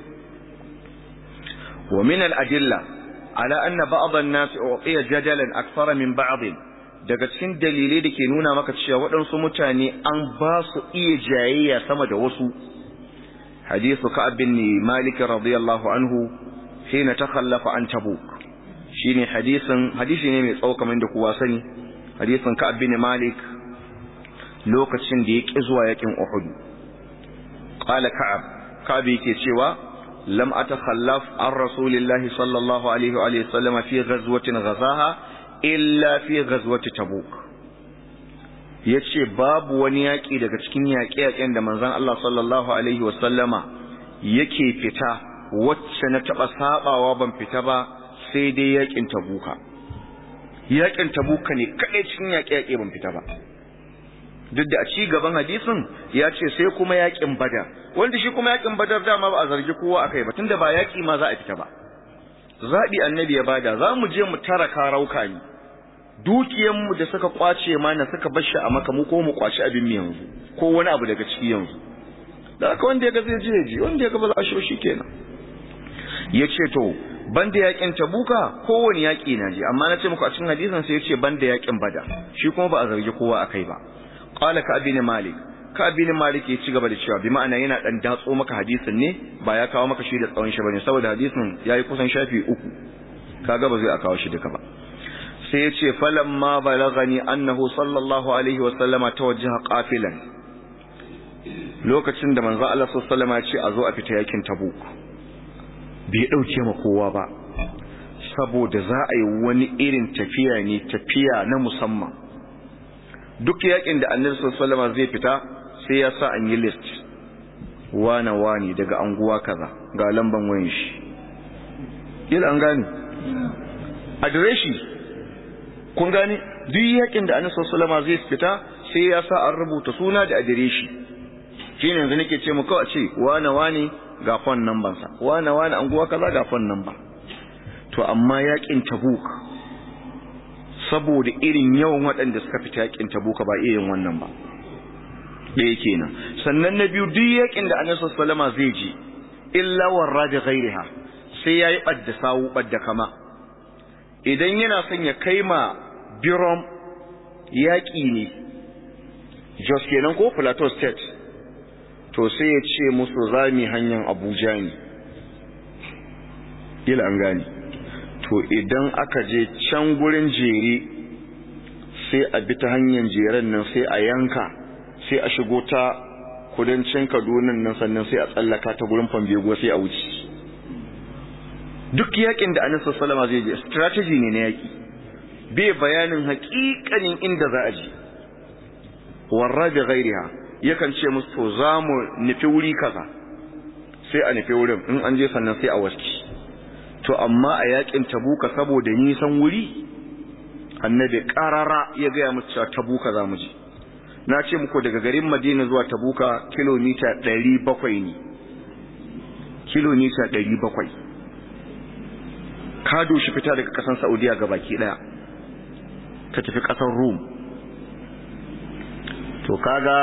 wa min al adilla ala anna ba'd an nas uqiya jadalan akthara min ba'd daga cikin dalilai da ke nuna maka cewa waɗansu mutane an ba su iya jayayya sama da wasu hadithu ka'ab bin malik radiyallahu anhu hina takhallafa an tabuk shine hadisin hadisi ne mai tsawo kamar da kowa sani hadisin Ka'ab bin Malik lokacin da ya ƙi zuwa yakin Uhud qala Ka'ab Ka'ab yake cewa lam atakhallaf an Rasulillah sallallahu alaihi wa alihi sallam fi ghazwatin ghazaha illa fi ghazwati Tabuk yace babu wani yaki daga cikin yaƙe-yaƙen da manzon Allah sallallahu alaihi wa sallama yake fita wacce na taba sabawa ban fita ba sai dai yakin Tabuka yakin tabuka ne kaɗai cikin yaƙe-yaƙe ban fita ba duk da a ci gaban hadisin ya ce sai kuma yakin badar wanda shi kuma yakin badar dama ba a zargi kowa akai ba tunda ba yaƙi ma za a fita ba zaɓi annabi ya bada za mu je mu tara karauka ne dukiyanmu da suka kwace mana suka bar shi a maka mu ko mu kwaci abin mu yanzu ko wani abu daga ciki yanzu da haka wanda ya ga zai je ji wanda ya ga ba za a shi kenan ya ce to banda yakin tabuka kowane yaki na je amma na ce muku a cikin hadisin sai yace banda yakin bada shi kuma ba a zargi kowa akai ba qala ka abin malik ka abin malik ya ci gaba da cewa bi ma'ana yana dan datso maka hadisin ne ba ya kawo maka shi da tsawon shi bane saboda hadisin yayi kusan shafi uku kaga ba zai a kawo shi duka ba sai yace falamma balagani annahu sallallahu alaihi wa sallama tawajjaha qafilan lokacin da manzo Allah sallallahu alaihi wa sallama ya ce a zo a fita yakin tabuk bai ɗauke ma kowa ba saboda za a yi wani irin tafiya ne tafiya na musamman duk yakin da annabi sallallahu zai fita sai ya sa an yi list wana wani daga anguwa kaza ga lamban wayan shi yadda an gane adireshi kun gane duk yakin da annabi sallallahu zai fita sai ya sa an rubuta suna da adireshi shine yanzu nake ce mu kawai ce wana wani ga fon number sa wane wane anguwa kaza ga fon number to amma yakin tabuk saboda irin yawan waɗanda suka fita yakin tabuka ba iya yin wannan ba ɗaya kenan sannan na biyu duk yakin da annabi sallama zai ji illa warra da ghairiha sai yayi badda sawu badda kama idan yana son ya kai ma birom yaƙi ne jos kenan ko plateau state to sai ya ce musu zami hanyar abuja ne ila an gani to idan aka je can gurin jere sai a bi ta hanyar jeren nan sai a yanka sai a shigo ta kudancin kaduna nan sannan sai a tsallaka ta gurin fambego sai a wuce duk yakin da annabi sallama zai je strategy ne na yaki bai bayanin haƙiƙanin inda za a je warra bi ghairiha yakan ce musu to za mu nufi wuri kaza sai a nufi wurin in an je sannan sai a waski to amma a yakin tabuka saboda nisan wuri annabi karara ya gaya musu cewa tabuka za mu je na ce muku daga garin madina zuwa tabuka kilomita 700 ne kilomita 700 ka doshi fita daga kasan saudiya ga baki daya ka tafi kasar rum to kaga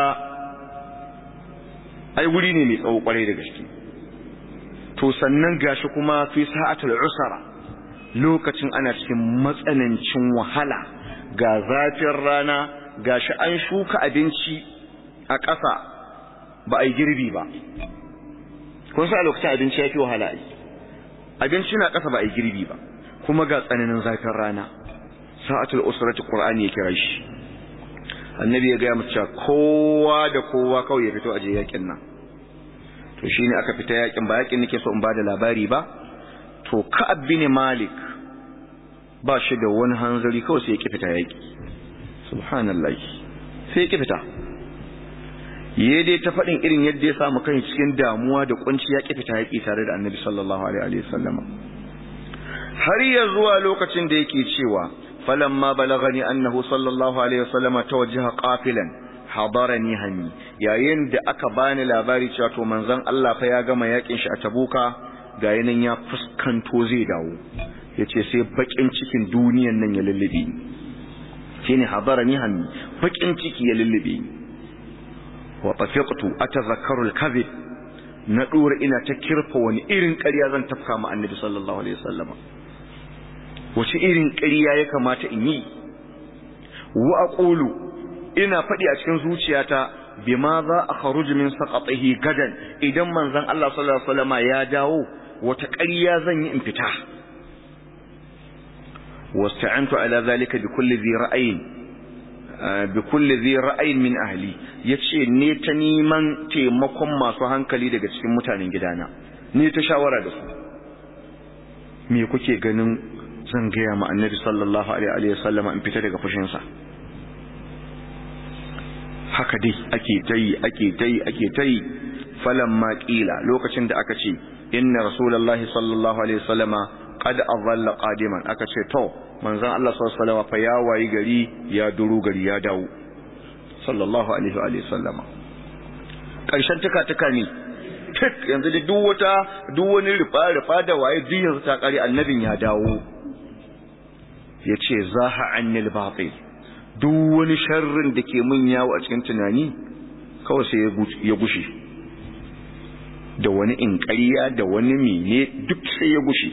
ai wuri ne mai tsawo kwarai da gaske to sannan gashi kuma fi sa'atul usra lokacin ana cikin matsanancin wahala ga zafin rana gashi an shuka abinci a ƙasa ba a yi girbi ba kun sa lokacin abinci ya fi wahala ai abinci na ƙasa ba a yi girbi ba kuma ga tsananin zafin rana sa'atul usrati qur'ani ya kira shi annabi ya gaya mace kowa da kowa kawai ya fito aje yakin nan to shine aka fita yakin ba yakin nake so in bada labari ba to ka'ab bin malik ba shi da wani hanzari kawai sai ya ki fita yaki subhanallahi sai ya ki fita yayi dai ta fadin irin yadda ya samu kai cikin damuwa da kunci ya ki fita yaki tare da annabi sallallahu alaihi wasallama har ya zuwa lokacin da yake cewa فلما بلغني أنه صلى الله عليه وسلم توجه قافلا حضرني هني yayin da aka bani labari cewa to manzon Allah fa ya gama yakin shi a Tabuka ga yanin ya fuskanto zai dawo yace sai bakin cikin duniyan nan ya lullube ni shine hadarani hanni bakin ciki ya lullube ni wa tafiqtu atazakkaru al-kadhib na dora ina ta kirfa wani irin ƙarya zan tafka ma annabi sallallahu alaihi wasallam wace irin ƙarya ya kamata in yi wa aqulu ina faɗi a cikin zuciyata bima za a kharuj min saqatihi gadan idan manzon Allah sallallahu alaihi wasallam ya dawo wata ƙarya zan yi in fita wasta'antu ala zalika bi kulli dhi ra'ayin bi kulli dhi ra'ayin min ahli yace ne ta neman taimakon masu hankali daga cikin mutanen gidana ne ta shawara da su me kuke ganin zan gaya ma annabi sallallahu alaihi wa sallama in fita daga fushinsa haka dai ake tayi ake tayi ake tayi falamma qila lokacin da aka ce inna rasulullahi sallallahu alaihi wa sallama qad adalla qadiman aka ce to manzon Allah sallallahu alaihi wa sallama fa ya wayi gari ya duru gari ya dawo sallallahu alaihi wa sallama karshen tuka tuka ne tik yanzu da duk wata duk wani rufa rufa da waye duk yanzu ta kare annabin ya dawo ya ce zaha annil batil duk wani sharrin da ke mun yawo a cikin tunani kawai sai ya gushe da wani inƙariya da wani mene duk sai ya gushe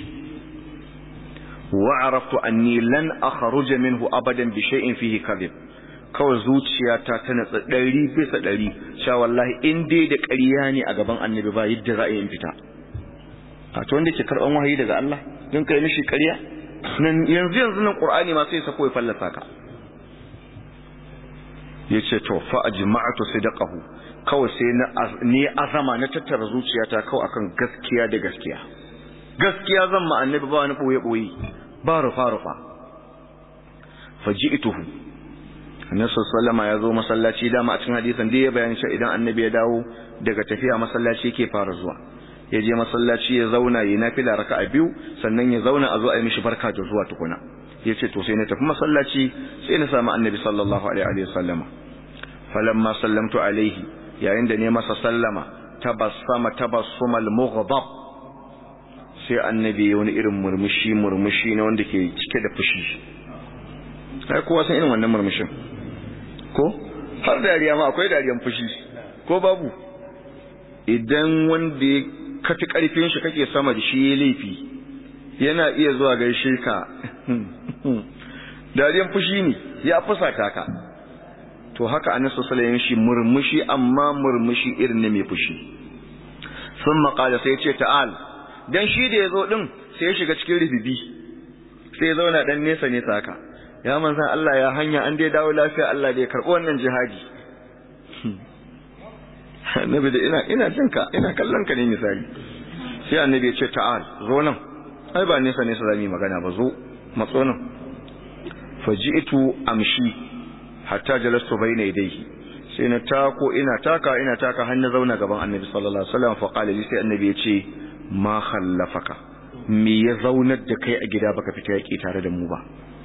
wa araftu anni lan akhruja minhu abadan bi shay'in fihi kadhib kawai zuciyata ta natsa ɗari bisa ɗari sha wallahi in dai da ƙarya ne a gaban annabi ba yadda za a yi fita a to wanda ke karɓan wahayi daga Allah don kai mishi ƙarya nan yanzu yanzu nan qur'ani ma sai sako ya fallasa ka yace to fa ajma'tu sidqahu kawai sai na ni azama na tattara zuciyata kawai akan gaskiya da gaskiya gaskiya zan ma annabi ba wani boye boye ba rufa rufa faji'tuhu annabi sallallahu ya zo masallaci dama a cikin hadisin da ya bayani cewa idan annabi ya dawo daga tafiya masallaci yake fara zuwa ya je masallaci ya zauna yi nafila raka'a biyu sannan ya zauna a zo a yi mishi barka da zuwa tukuna ya ce to sai na tafi masallaci sai na samu annabi sallallahu alaihi wa sallama falamma sallamtu alaihi yayin da ne masa sallama tabassama tabassumal mughdab sai annabi ya wani irin murmushi murmushi na wanda ke cike da fushi kai kowa san irin wannan murmushin ko har dariya ma akwai dariyan fushi ko babu idan wanda ya kafi karfin shi kake sama da shi ya laifi yana iya zuwa gaishe ka dariyan fushi ne ya fusata ka to haka annabi sallallahu alaihi shi murmushi amma murmushi irin ne mai fushi sun maƙala sai ce ta'al dan shi da yazo din sai ya shiga cikin ribibi sai ya zauna dan nesa nesa haka ya manzan Allah ya hanya an dai dawo lafiya Allah da ya karɓi wannan jihadi annabi da ina ina jinka ina kallon ka ne misali sai annabi ya ce ta'al zo nan ai ba nesa nesa zamu yi magana ba zo matso nan faji'tu amshi hatta jalastu bayna yadayhi sai na tako ina taka ina taka har na zauna gaban annabi sallallahu alaihi wasallam fa qala li sai annabi ya ce ma khallafaka me ya zaunar da kai a gida baka fita yaki tare da mu ba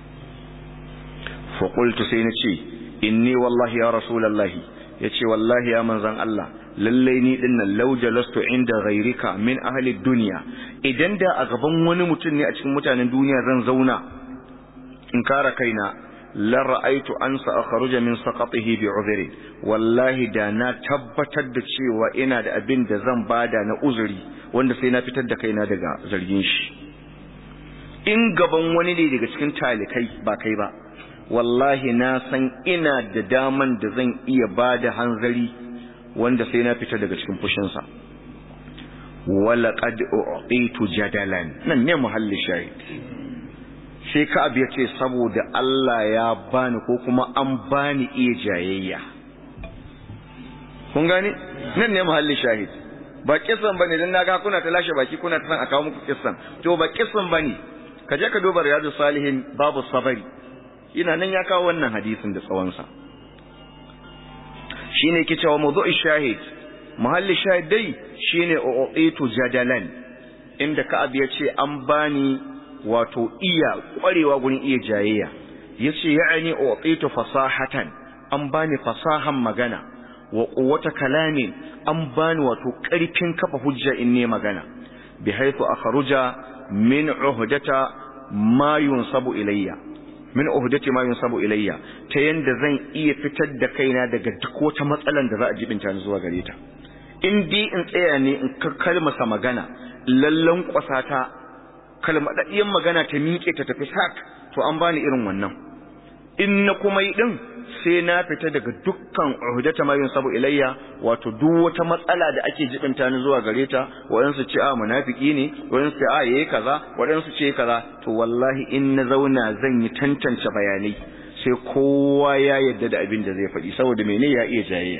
fa qultu sai na ce inni wallahi ya rasulullahi yace wallahi ya manzon Allah lalle ni dinnan law jalastu inda ghayrika min ahli dunya idan da a gaban wani mutum ne a cikin mutanen duniya zan zauna in kara kaina la ra'aitu an sa'khruja min saqatihi bi'udhri wallahi da na tabbatar da cewa ina da abin da zan bada na uzuri wanda sai na fitar da kaina daga zargin shi in gaban wani ne daga cikin talikai ba kai ba wallahi na san ina da daman da zan iya bada hanzari wanda sai na fita daga cikin fushinsa wala qad u'titu jadalan nan ne muhalli shahid sai Ka'ab ya ce saboda Allah ya bani ko kuma an bani iya jayayya kun gani nan ne muhalli shahid ba kissan bane dan naga kuna ta lashe baki kuna ta san a kawo muku kissan to ba kissan bane ka je ka duba riyadus salihin babu sabari ina nan ya kawo wannan hadisin da tsawon sa shine yake cewa mawdu'i shahid muhalli shahid dai shine uqitu jadalan inda Ka'ab ya ce an bani wato iya kwarewa gurin iya jayayya yace ya'ani uqitu fasahatan an bani fasahan magana wa quwwata kalamin an bani wato karfin kafa hujja in ne magana bi haythu akhruja min uhdata ma yunsabu ilayya min uhdati ma yunsabu ilayya ta yanda zan iya fitar da kaina daga duk wata matsalan da za a jibinta ni zuwa gare ta in dai in tsaya ne in kalmasa magana lallan kwasata kalmadaddiyan magana ta miƙe ta tafi sak to an bani irin wannan in na kuma yi din sai na fita daga dukkan uhdata ma yunsabu ilayya wato duk wata matsala da ake jibinta ni zuwa gare ta waɗansu ce a munafiki ne waɗansu ce a yayi kaza waɗansu ce kaza to wallahi in na zauna zan yi tantance bayanai sai kowa ya yarda da abin da zai faɗi saboda mene ya iya jayayya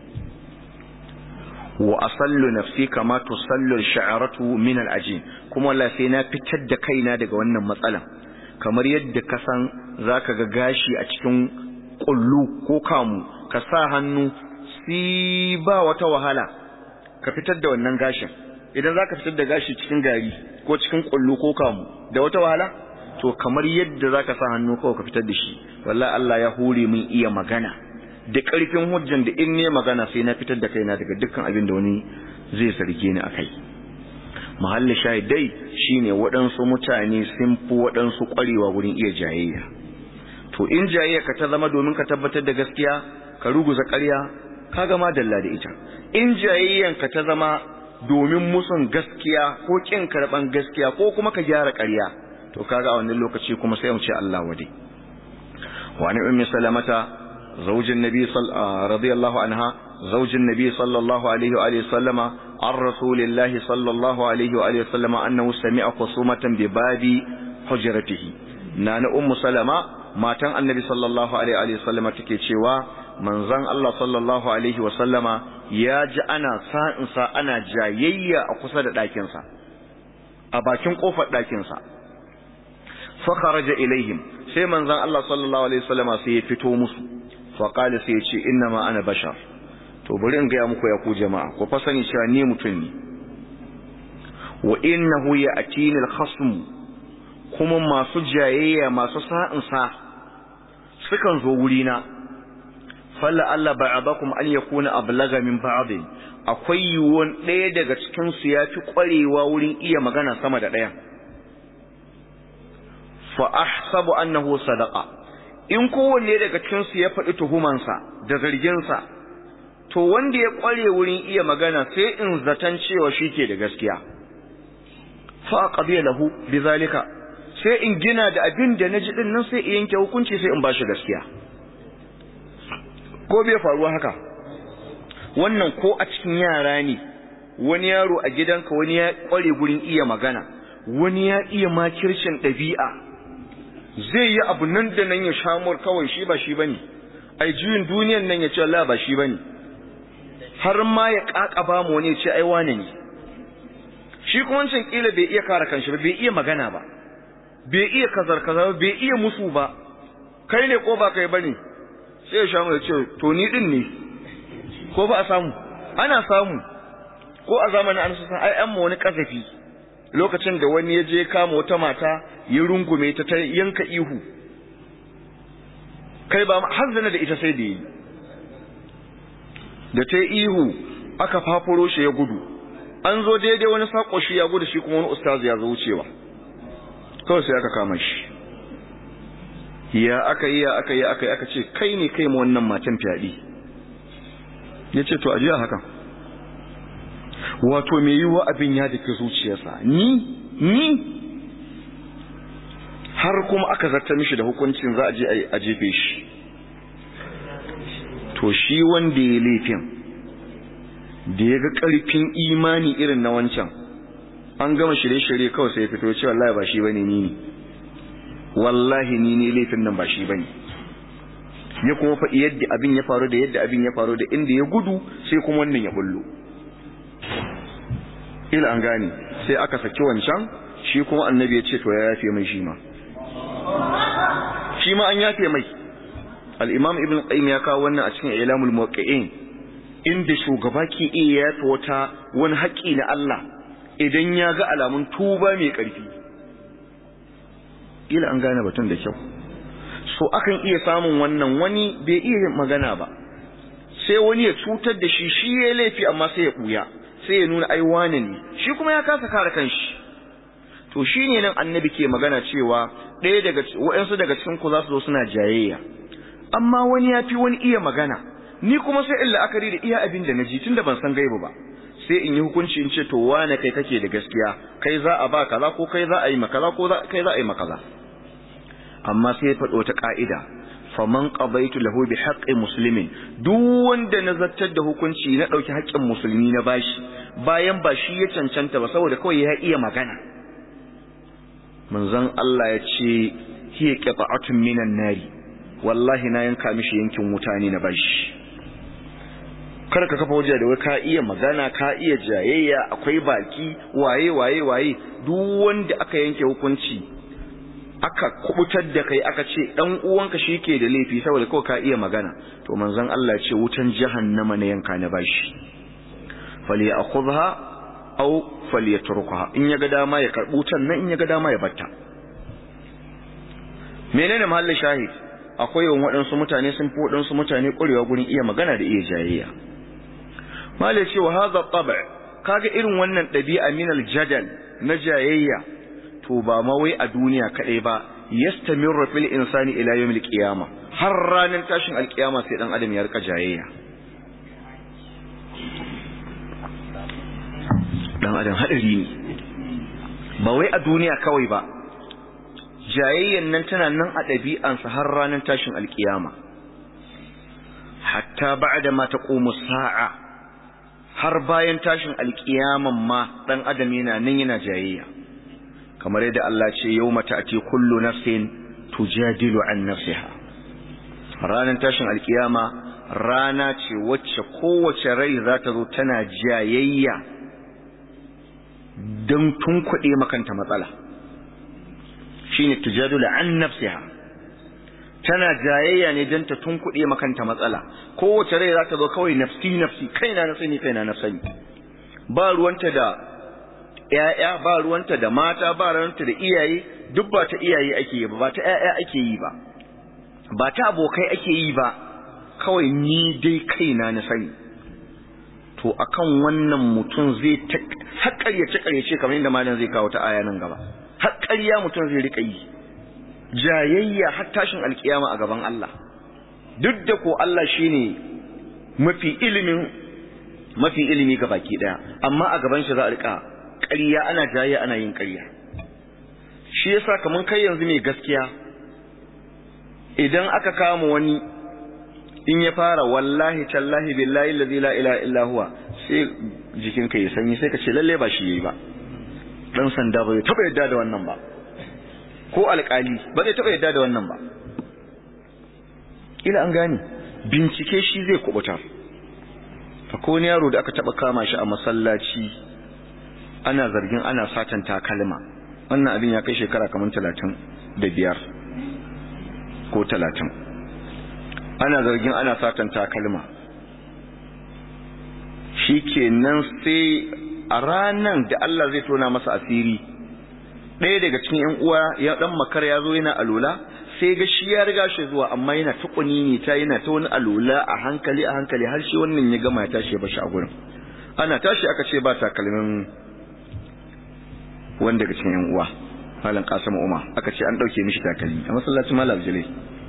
wa asallu nafsi kama tusallu sha'aratu min al-ajin kuma wallahi sai na fitar da kaina daga wannan matsalan kamar yadda ka san zaka ga gashi a cikin kullu ko kamu ka sa hannu si ba wata wahala ka fitar da wannan gashin idan zaka fitar da gashi cikin gari ko cikin kullu ko kamu da wata wahala to kamar yadda zaka sa hannu kawai ka fitar da shi wallahi Allah ya hore min iya magana da ƙarfin hujjan da in ne magana sai na fitar da kaina daga dukkan abin da wani zai zarge ni akai mahallin shahidai shine waɗansu mutane sun fi waɗansu ƙwarewa wurin iya jayayya to in jayayya ka ta zama domin ka tabbatar da gaskiya ka ruguza ƙarya ka gama dalla da ita in jayayyan ka ta zama domin musun gaskiya ko kin karɓan gaskiya ko kuma ka gyara ƙarya to kaga a wannan lokaci kuma sai mu ce Allah wade wa ni ummi salamata زوج النبي صل... رضي الله عنها زوج النبي صلى الله عليه وآله وسلم عن رسول الله صلى الله عليه وآله وسلم أنه سمع خصومة بباب حجرته نانا أم سلمة ما تن النبي صلى الله عليه وآله وسلم تكيشوا من زن الله صلى الله عليه وسلم يا جاءنا سا أنا جايية أقصد داكنسا أباكين قوفة داكنسا فخرج إليهم sai manzon Allah sallallahu alaihi wasallama sai ya fito musu faƙali sai ce inna ma ana bashar to bari in gaya muku ya ku jama'a ku fa sani cewa ni mutum ne wa innahu ya atini al-khasm kuma masu jayayya masu sa'in sa sukan zo wuri na falla Allah ba'adakum an yakuna ablaga min ba'd akwai yiwuwan ɗaya daga cikin su yafi ƙwarewa wurin iya magana sama da ɗaya fa ahsabu annahu sadaqa in kowanne daga cikinsu ya faɗi tuhumansa da zarginsa to wanda ya ƙware wurin iya magana sai in zaton cewa shi ke da gaskiya fa qabiya lahu bizalika sai in gina da abin da naji din nan sai in yanke hukunci sai in ba shi gaskiya ko bai faruwa haka wannan ko a cikin yara ne wani yaro a gidanka wani ya ƙware gurin iya magana wani ya iya makircin ɗabi'a zai yi abu nan da nan ya shamur kawai shi ba shi bane ai juyin duniyan nan ya ce Allah ba shi bane har ma ya kakaba mu wani ya ce ai wane ne shi kuma wancan kila bai iya kare kanshi ba bai iya magana ba bai iya kazar kazar bai iya musu ba kai ne ko ba kai bane sai ya shamu ya ce to ni din ne ko ba a samu ana samu ko a zamanin an san ai an wani kazafi lokacin da wani ya je kama wata mata ya rungume ta ta yanka ihu kai ba har da ita sai da yi da ta ihu aka fafuro shi ya gudu an zo daidai wani sako shi ya gudu shi kuma wani ustazu ya zo wucewa kawai sai aka kama shi ya aka yi ya aka yi aka yi aka ce kai ne kai ma wannan matan fyaɗe ya ce to ajiya hakan wato mai yiwuwa abin ya dake zuciyarsa ni ni har kuma aka zarta mishi da hukuncin za a je a jefe shi to shi wanda ya laifin da ya ga ƙarfin imani irin na wancan an gama shirye-shirye kawai sai ya fito ce wallahi ba shi bane ni ne wallahi ni ne laifin nan ba shi bane ya kuma faɗi yadda abin ya faru da yadda abin ya faru da inda ya gudu sai kuma wannan ya bullo ila an gane sai aka saki wancan shi kuma annabi ya ce to ya yafe mai shi ma shi ma an yafe mai al-imam ibn qayyim ya kawo wannan a cikin ilamul muwaqqi'in inda shugaba ke iya yafe wata wani haƙi na Allah idan ya ga alamun tuba mai ƙarfi ila an gane batun da kyau so akan iya samun wannan wani bai iya magana ba sai wani ya cutar da shi shi ya laifi amma sai ya ɓuya sai ya nuna ai wane ne shi kuma ya kasa kare kanshi to shine nan annabi ke magana cewa ɗaya daga waɗansu daga cikin ku za su zo suna jayayya amma wani ya fi wani iya magana ni kuma sai in la'akari da iya abin da na ji tunda ban san gaibu ba sai in yi hukunci in ce to wane kai kake da gaskiya kai za a ba kaza ko kai za a yi makaza ko kai za a yi makaza amma sai ya faɗo ta ka'ida faman qabaitu lahu bi haqqi muslimin duk wanda na zartar da hukunci na dauki haƙƙin musulmi na bashi bayan ba shi ya cancanta ba saboda kawai ya iya magana manzon Allah ya ce hiya qita'atun minan nari wallahi na yanka mishi yankin wuta ne na bashi kar ka kafa waje da wai ka iya magana ka iya jayayya akwai baki waye waye waye duk wanda aka yanke hukunci aka kubutar da kai aka ce dan uwanka shike da laifi saboda kawai ka iya magana to manzon Allah ce wutan jahannama ne yanka na bashi fali akhudha aw falyatrukaha in yaga dama ya karbu wutan nan in yaga dama ya batta menene mahallin shahid akwai yawan waɗansu mutane sun fi waɗansu mutane ƙwarewa gurin iya magana da iya jayayya malai cewa hadha tab' kaga irin wannan ɗabi'a min al-jadal na jayayya to ba ma wai a duniya kadai ba yastamirru fil insani ila yawmil qiyamah har ranar tashin alkiyama sai dan adam ya rika jayayya dan adam hadari ne ba wai a duniya kawai ba jayayyan nan tana nan a ɗabi'ansa har ranar tashin alkiyama hatta ba'da ma taqumu sa'a har bayan tashin alkiyaman ma dan adam yana nan yana jayayya kamar yadda Allah ce yawma ta'ti kullu nafsin tujadilu an nafsiha ranar tashin alkiyama rana ce wacce kowace rai za ta zo tana jayayya don tunkuɗe makanta matsala shine tujadilu an nafsiha tana jayayya ne don ta tunkuɗe makanta matsala kowace rai za ta zo kawai nafsi nafsi kaina na sani kaina na sani ba ruwanta da ‘ya'ya ba ruwanta da mata ba ruwanta da iyaye duk ba ta iyaye ake yi ba ba ta ‘ya'ya ake yi ba ba ta abokai ake yi ba kawai ni dai kaina na sani to akan wannan mutum zai ta haƙaryace ƙaryace kamar yadda malam zai kawo ta aya nan gaba haƙarya mutum zai riƙa yi jayayya har tashin alkiyama a gaban Allah duk da ko Allah shine mafi ilimin mafi ilimi ga baki daya amma a gaban shi za a rika ƙarya ana jayayya ana yin ƙarya shi yasa kaman kai yanzu mai gaskiya idan aka kama wani in ya fara wallahi tallahi billahi allazi la ilaha illa huwa sai jikinka ya sanyi sai ka ce lalle ba shi yayi ba dan sanda bai taba yadda da wannan ba ko alƙali ba zai taɓa yadda da wannan ba ila an gane bincike shi zai kubuta akwai wani yaro da aka taba kama shi a masallaci ana zargin ana satan takalma wannan abin ya kai shekara kamar talatin da biyar ko talatin ana zargin ana satan takalma shi kenan sai a ranan da Allah zai tona masa asiri ɗaya daga cikin ‘yan uwa ya ɗan makar ya zo yana alola sai ga shi ya riga shi zuwa amma yana ta ne ta yana ta wani alola a hankali a hankali har shi wannan ya gama ya tashi ya bashi a gurin ana tashi aka ce ba takalmin wani daga cikin ‘yan uwa malam kasim umar aka ce an ɗauke mishi takalmi a masallacin malam jile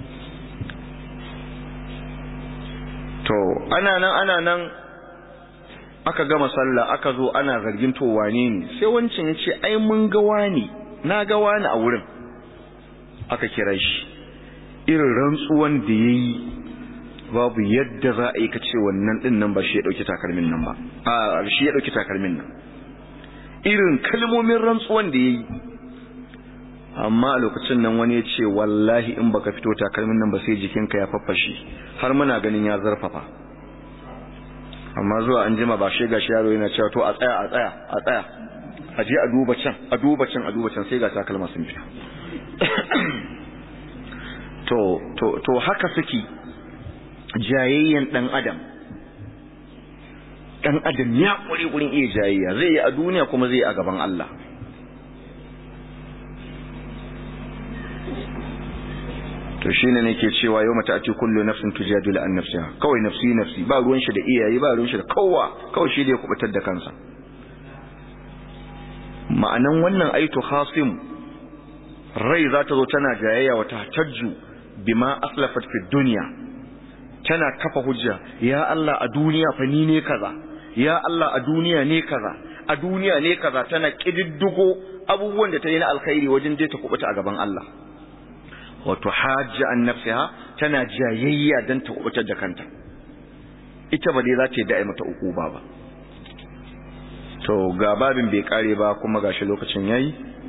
to ana nan ana nan aka gama sallah aka zo ana zargin to wane ne sai wancan ya ce ai mun ga wani na ga wani a wurin aka kira shi irin rantsuwan da ya yi babu yadda za a yi ka ce wannan ɗin nan ba shi ya ɗauki takalmin nan ba a shi ya ɗauki takalmin nan irin kalmomin rantsuwan da ya yi amma a lokacin nan wani ya ce wallahi in baka fito takalmin nan ba sai jikinka ya faffashe har muna ganin ya zarfafa amma zuwa an jima ba shi gashi yaro yana cewa to a tsaya a tsaya a tsaya a je a duba can a duba can a duba can sai ga takalma sun fita to to to haka suke jayayyen dan adam dan adam ya kure gurin iya jayayya zai yi a duniya kuma zai yi a gaban Allah to shine nake cewa yau mata ati kullu nafsin tujadilu an nafsiha kawai nafsi nafsi ba ruwan shi da iyaye ba ruwan shi da kowa kawai shi da ya kubutar da kansa ma'anan wannan aitu khasim rai za ta zo tana jayayya wa tahtajju bima aslafat fi dunya tana kafa hujja ya Allah a duniya fa ni ne kaza ya Allah a duniya ne kaza a duniya ne kaza tana kididdigo abubuwan da ta yi na alkhairi wajen je ta kubuta a gaban Allah wato hajji an nafsiha tana jayayya don ta kubutar da kanta ita ba dai za ta yi da'i mata uku ba ba to ga babin bai kare ba kuma gashi lokacin yayi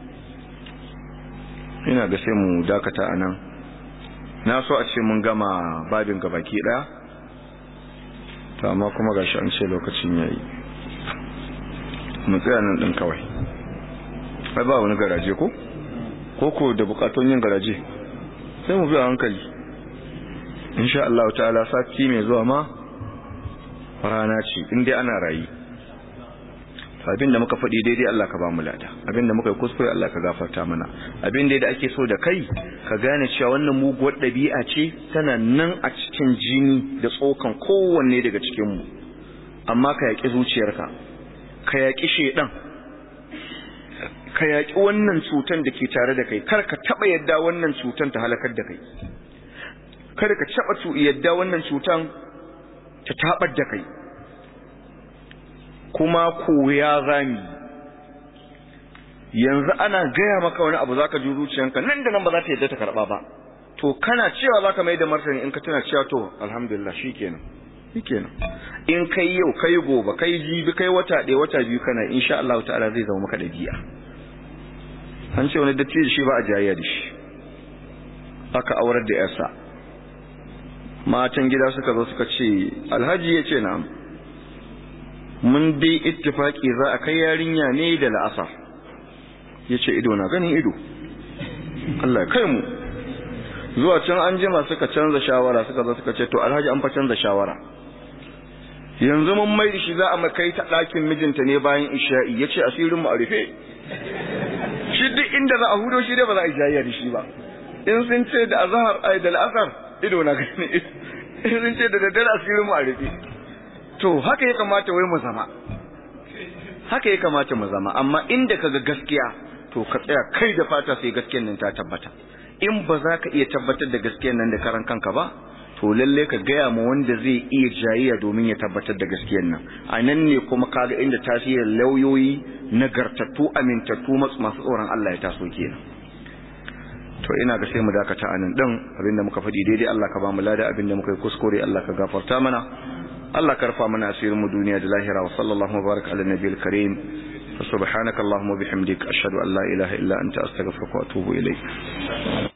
ina ga sai mu dakata a nan na so a ce mun gama babin gabaki daya to amma kuma gashi an ce lokacin yayi mu tsaya nan din kawai ai ba wani garaje ko ko ko da bukatun yin garaje sai mu bi a hankali insha Allah ta'ala sati mai zuwa ma rana ce in dai ana rayi abin da muka faɗi daidai Allah ka ba mu lada abin da muka yi kuskure Allah ka gafarta mana abin da ake so da kai ka gane cewa wannan muguwar ɗabi'a ce tana nan a cikin jini da tsokan kowanne daga cikin mu amma ka yaƙi zuciyarka ka yaƙi shedan ka yaƙi wannan cutan da ke tare da kai kar ka taɓa yadda wannan cutan ta halakar da kai kar ka taɓa yadda wannan cutan ta taɓar da kai kuma koya zami yanzu ana gaya maka wani abu zaka ji zuciyanka nan da nan ba za ta yadda ta karɓa ba to kana cewa zaka mai da martani in ka tana cewa to alhamdulillah shikenan shikenan in kai yau kai gobe kai jibi kai wata ɗaya wata biyu kana insha Allah ta'ala zai zama maka dabi'a an ce wani dattijo shi ba a jayayya da shi aka aurar da yarsa matan gida suka zo suka ce alhaji ya ce na'am mun dai ittifaki za a kai yarinya ne da la'asar ya ce ido na ganin ido Allah ya kai mu zuwa can an jima suka canza shawara suka zo suka ce to alhaji an fa canza shawara yanzu mun mai da shi za a kai ta ɗakin mijinta ne bayan isha'i ya ce asirin mu a rufe shi duk inda za a hudo shi dai ba za a jayayya da shi ba in sun ce da azhar ai da al'asar ido na gani in sun ce da daddare asirin mu a rufe to haka ya kamata wai mu zama haka ya kamata mu zama amma inda kaga gaskiya to ka tsaya kai da fata sai gaskiyar nan ta tabbata in ba za ka iya tabbatar da gaskiyar nan da karan kanka ba to lalle ka gaya ma wanda zai iya jayayya domin ya tabbatar da gaskiyar nan a nan ne kuma kaga inda tasirin lauyoyi nagartattu amintattu masu tsoron Allah ya taso kenan to ina ga sai mu dakata anan din abinda muka faɗi daidai Allah ka ba mu lada abinda muka yi kuskure Allah ka gafarta mana Allah ka rufa mana asirin mu duniya da lahira wa sallallahu baraka ala nabiyil karim subhanaka allahumma bihamdik ashhadu an la ilaha illa anta astaghfiruka wa atubu ilayk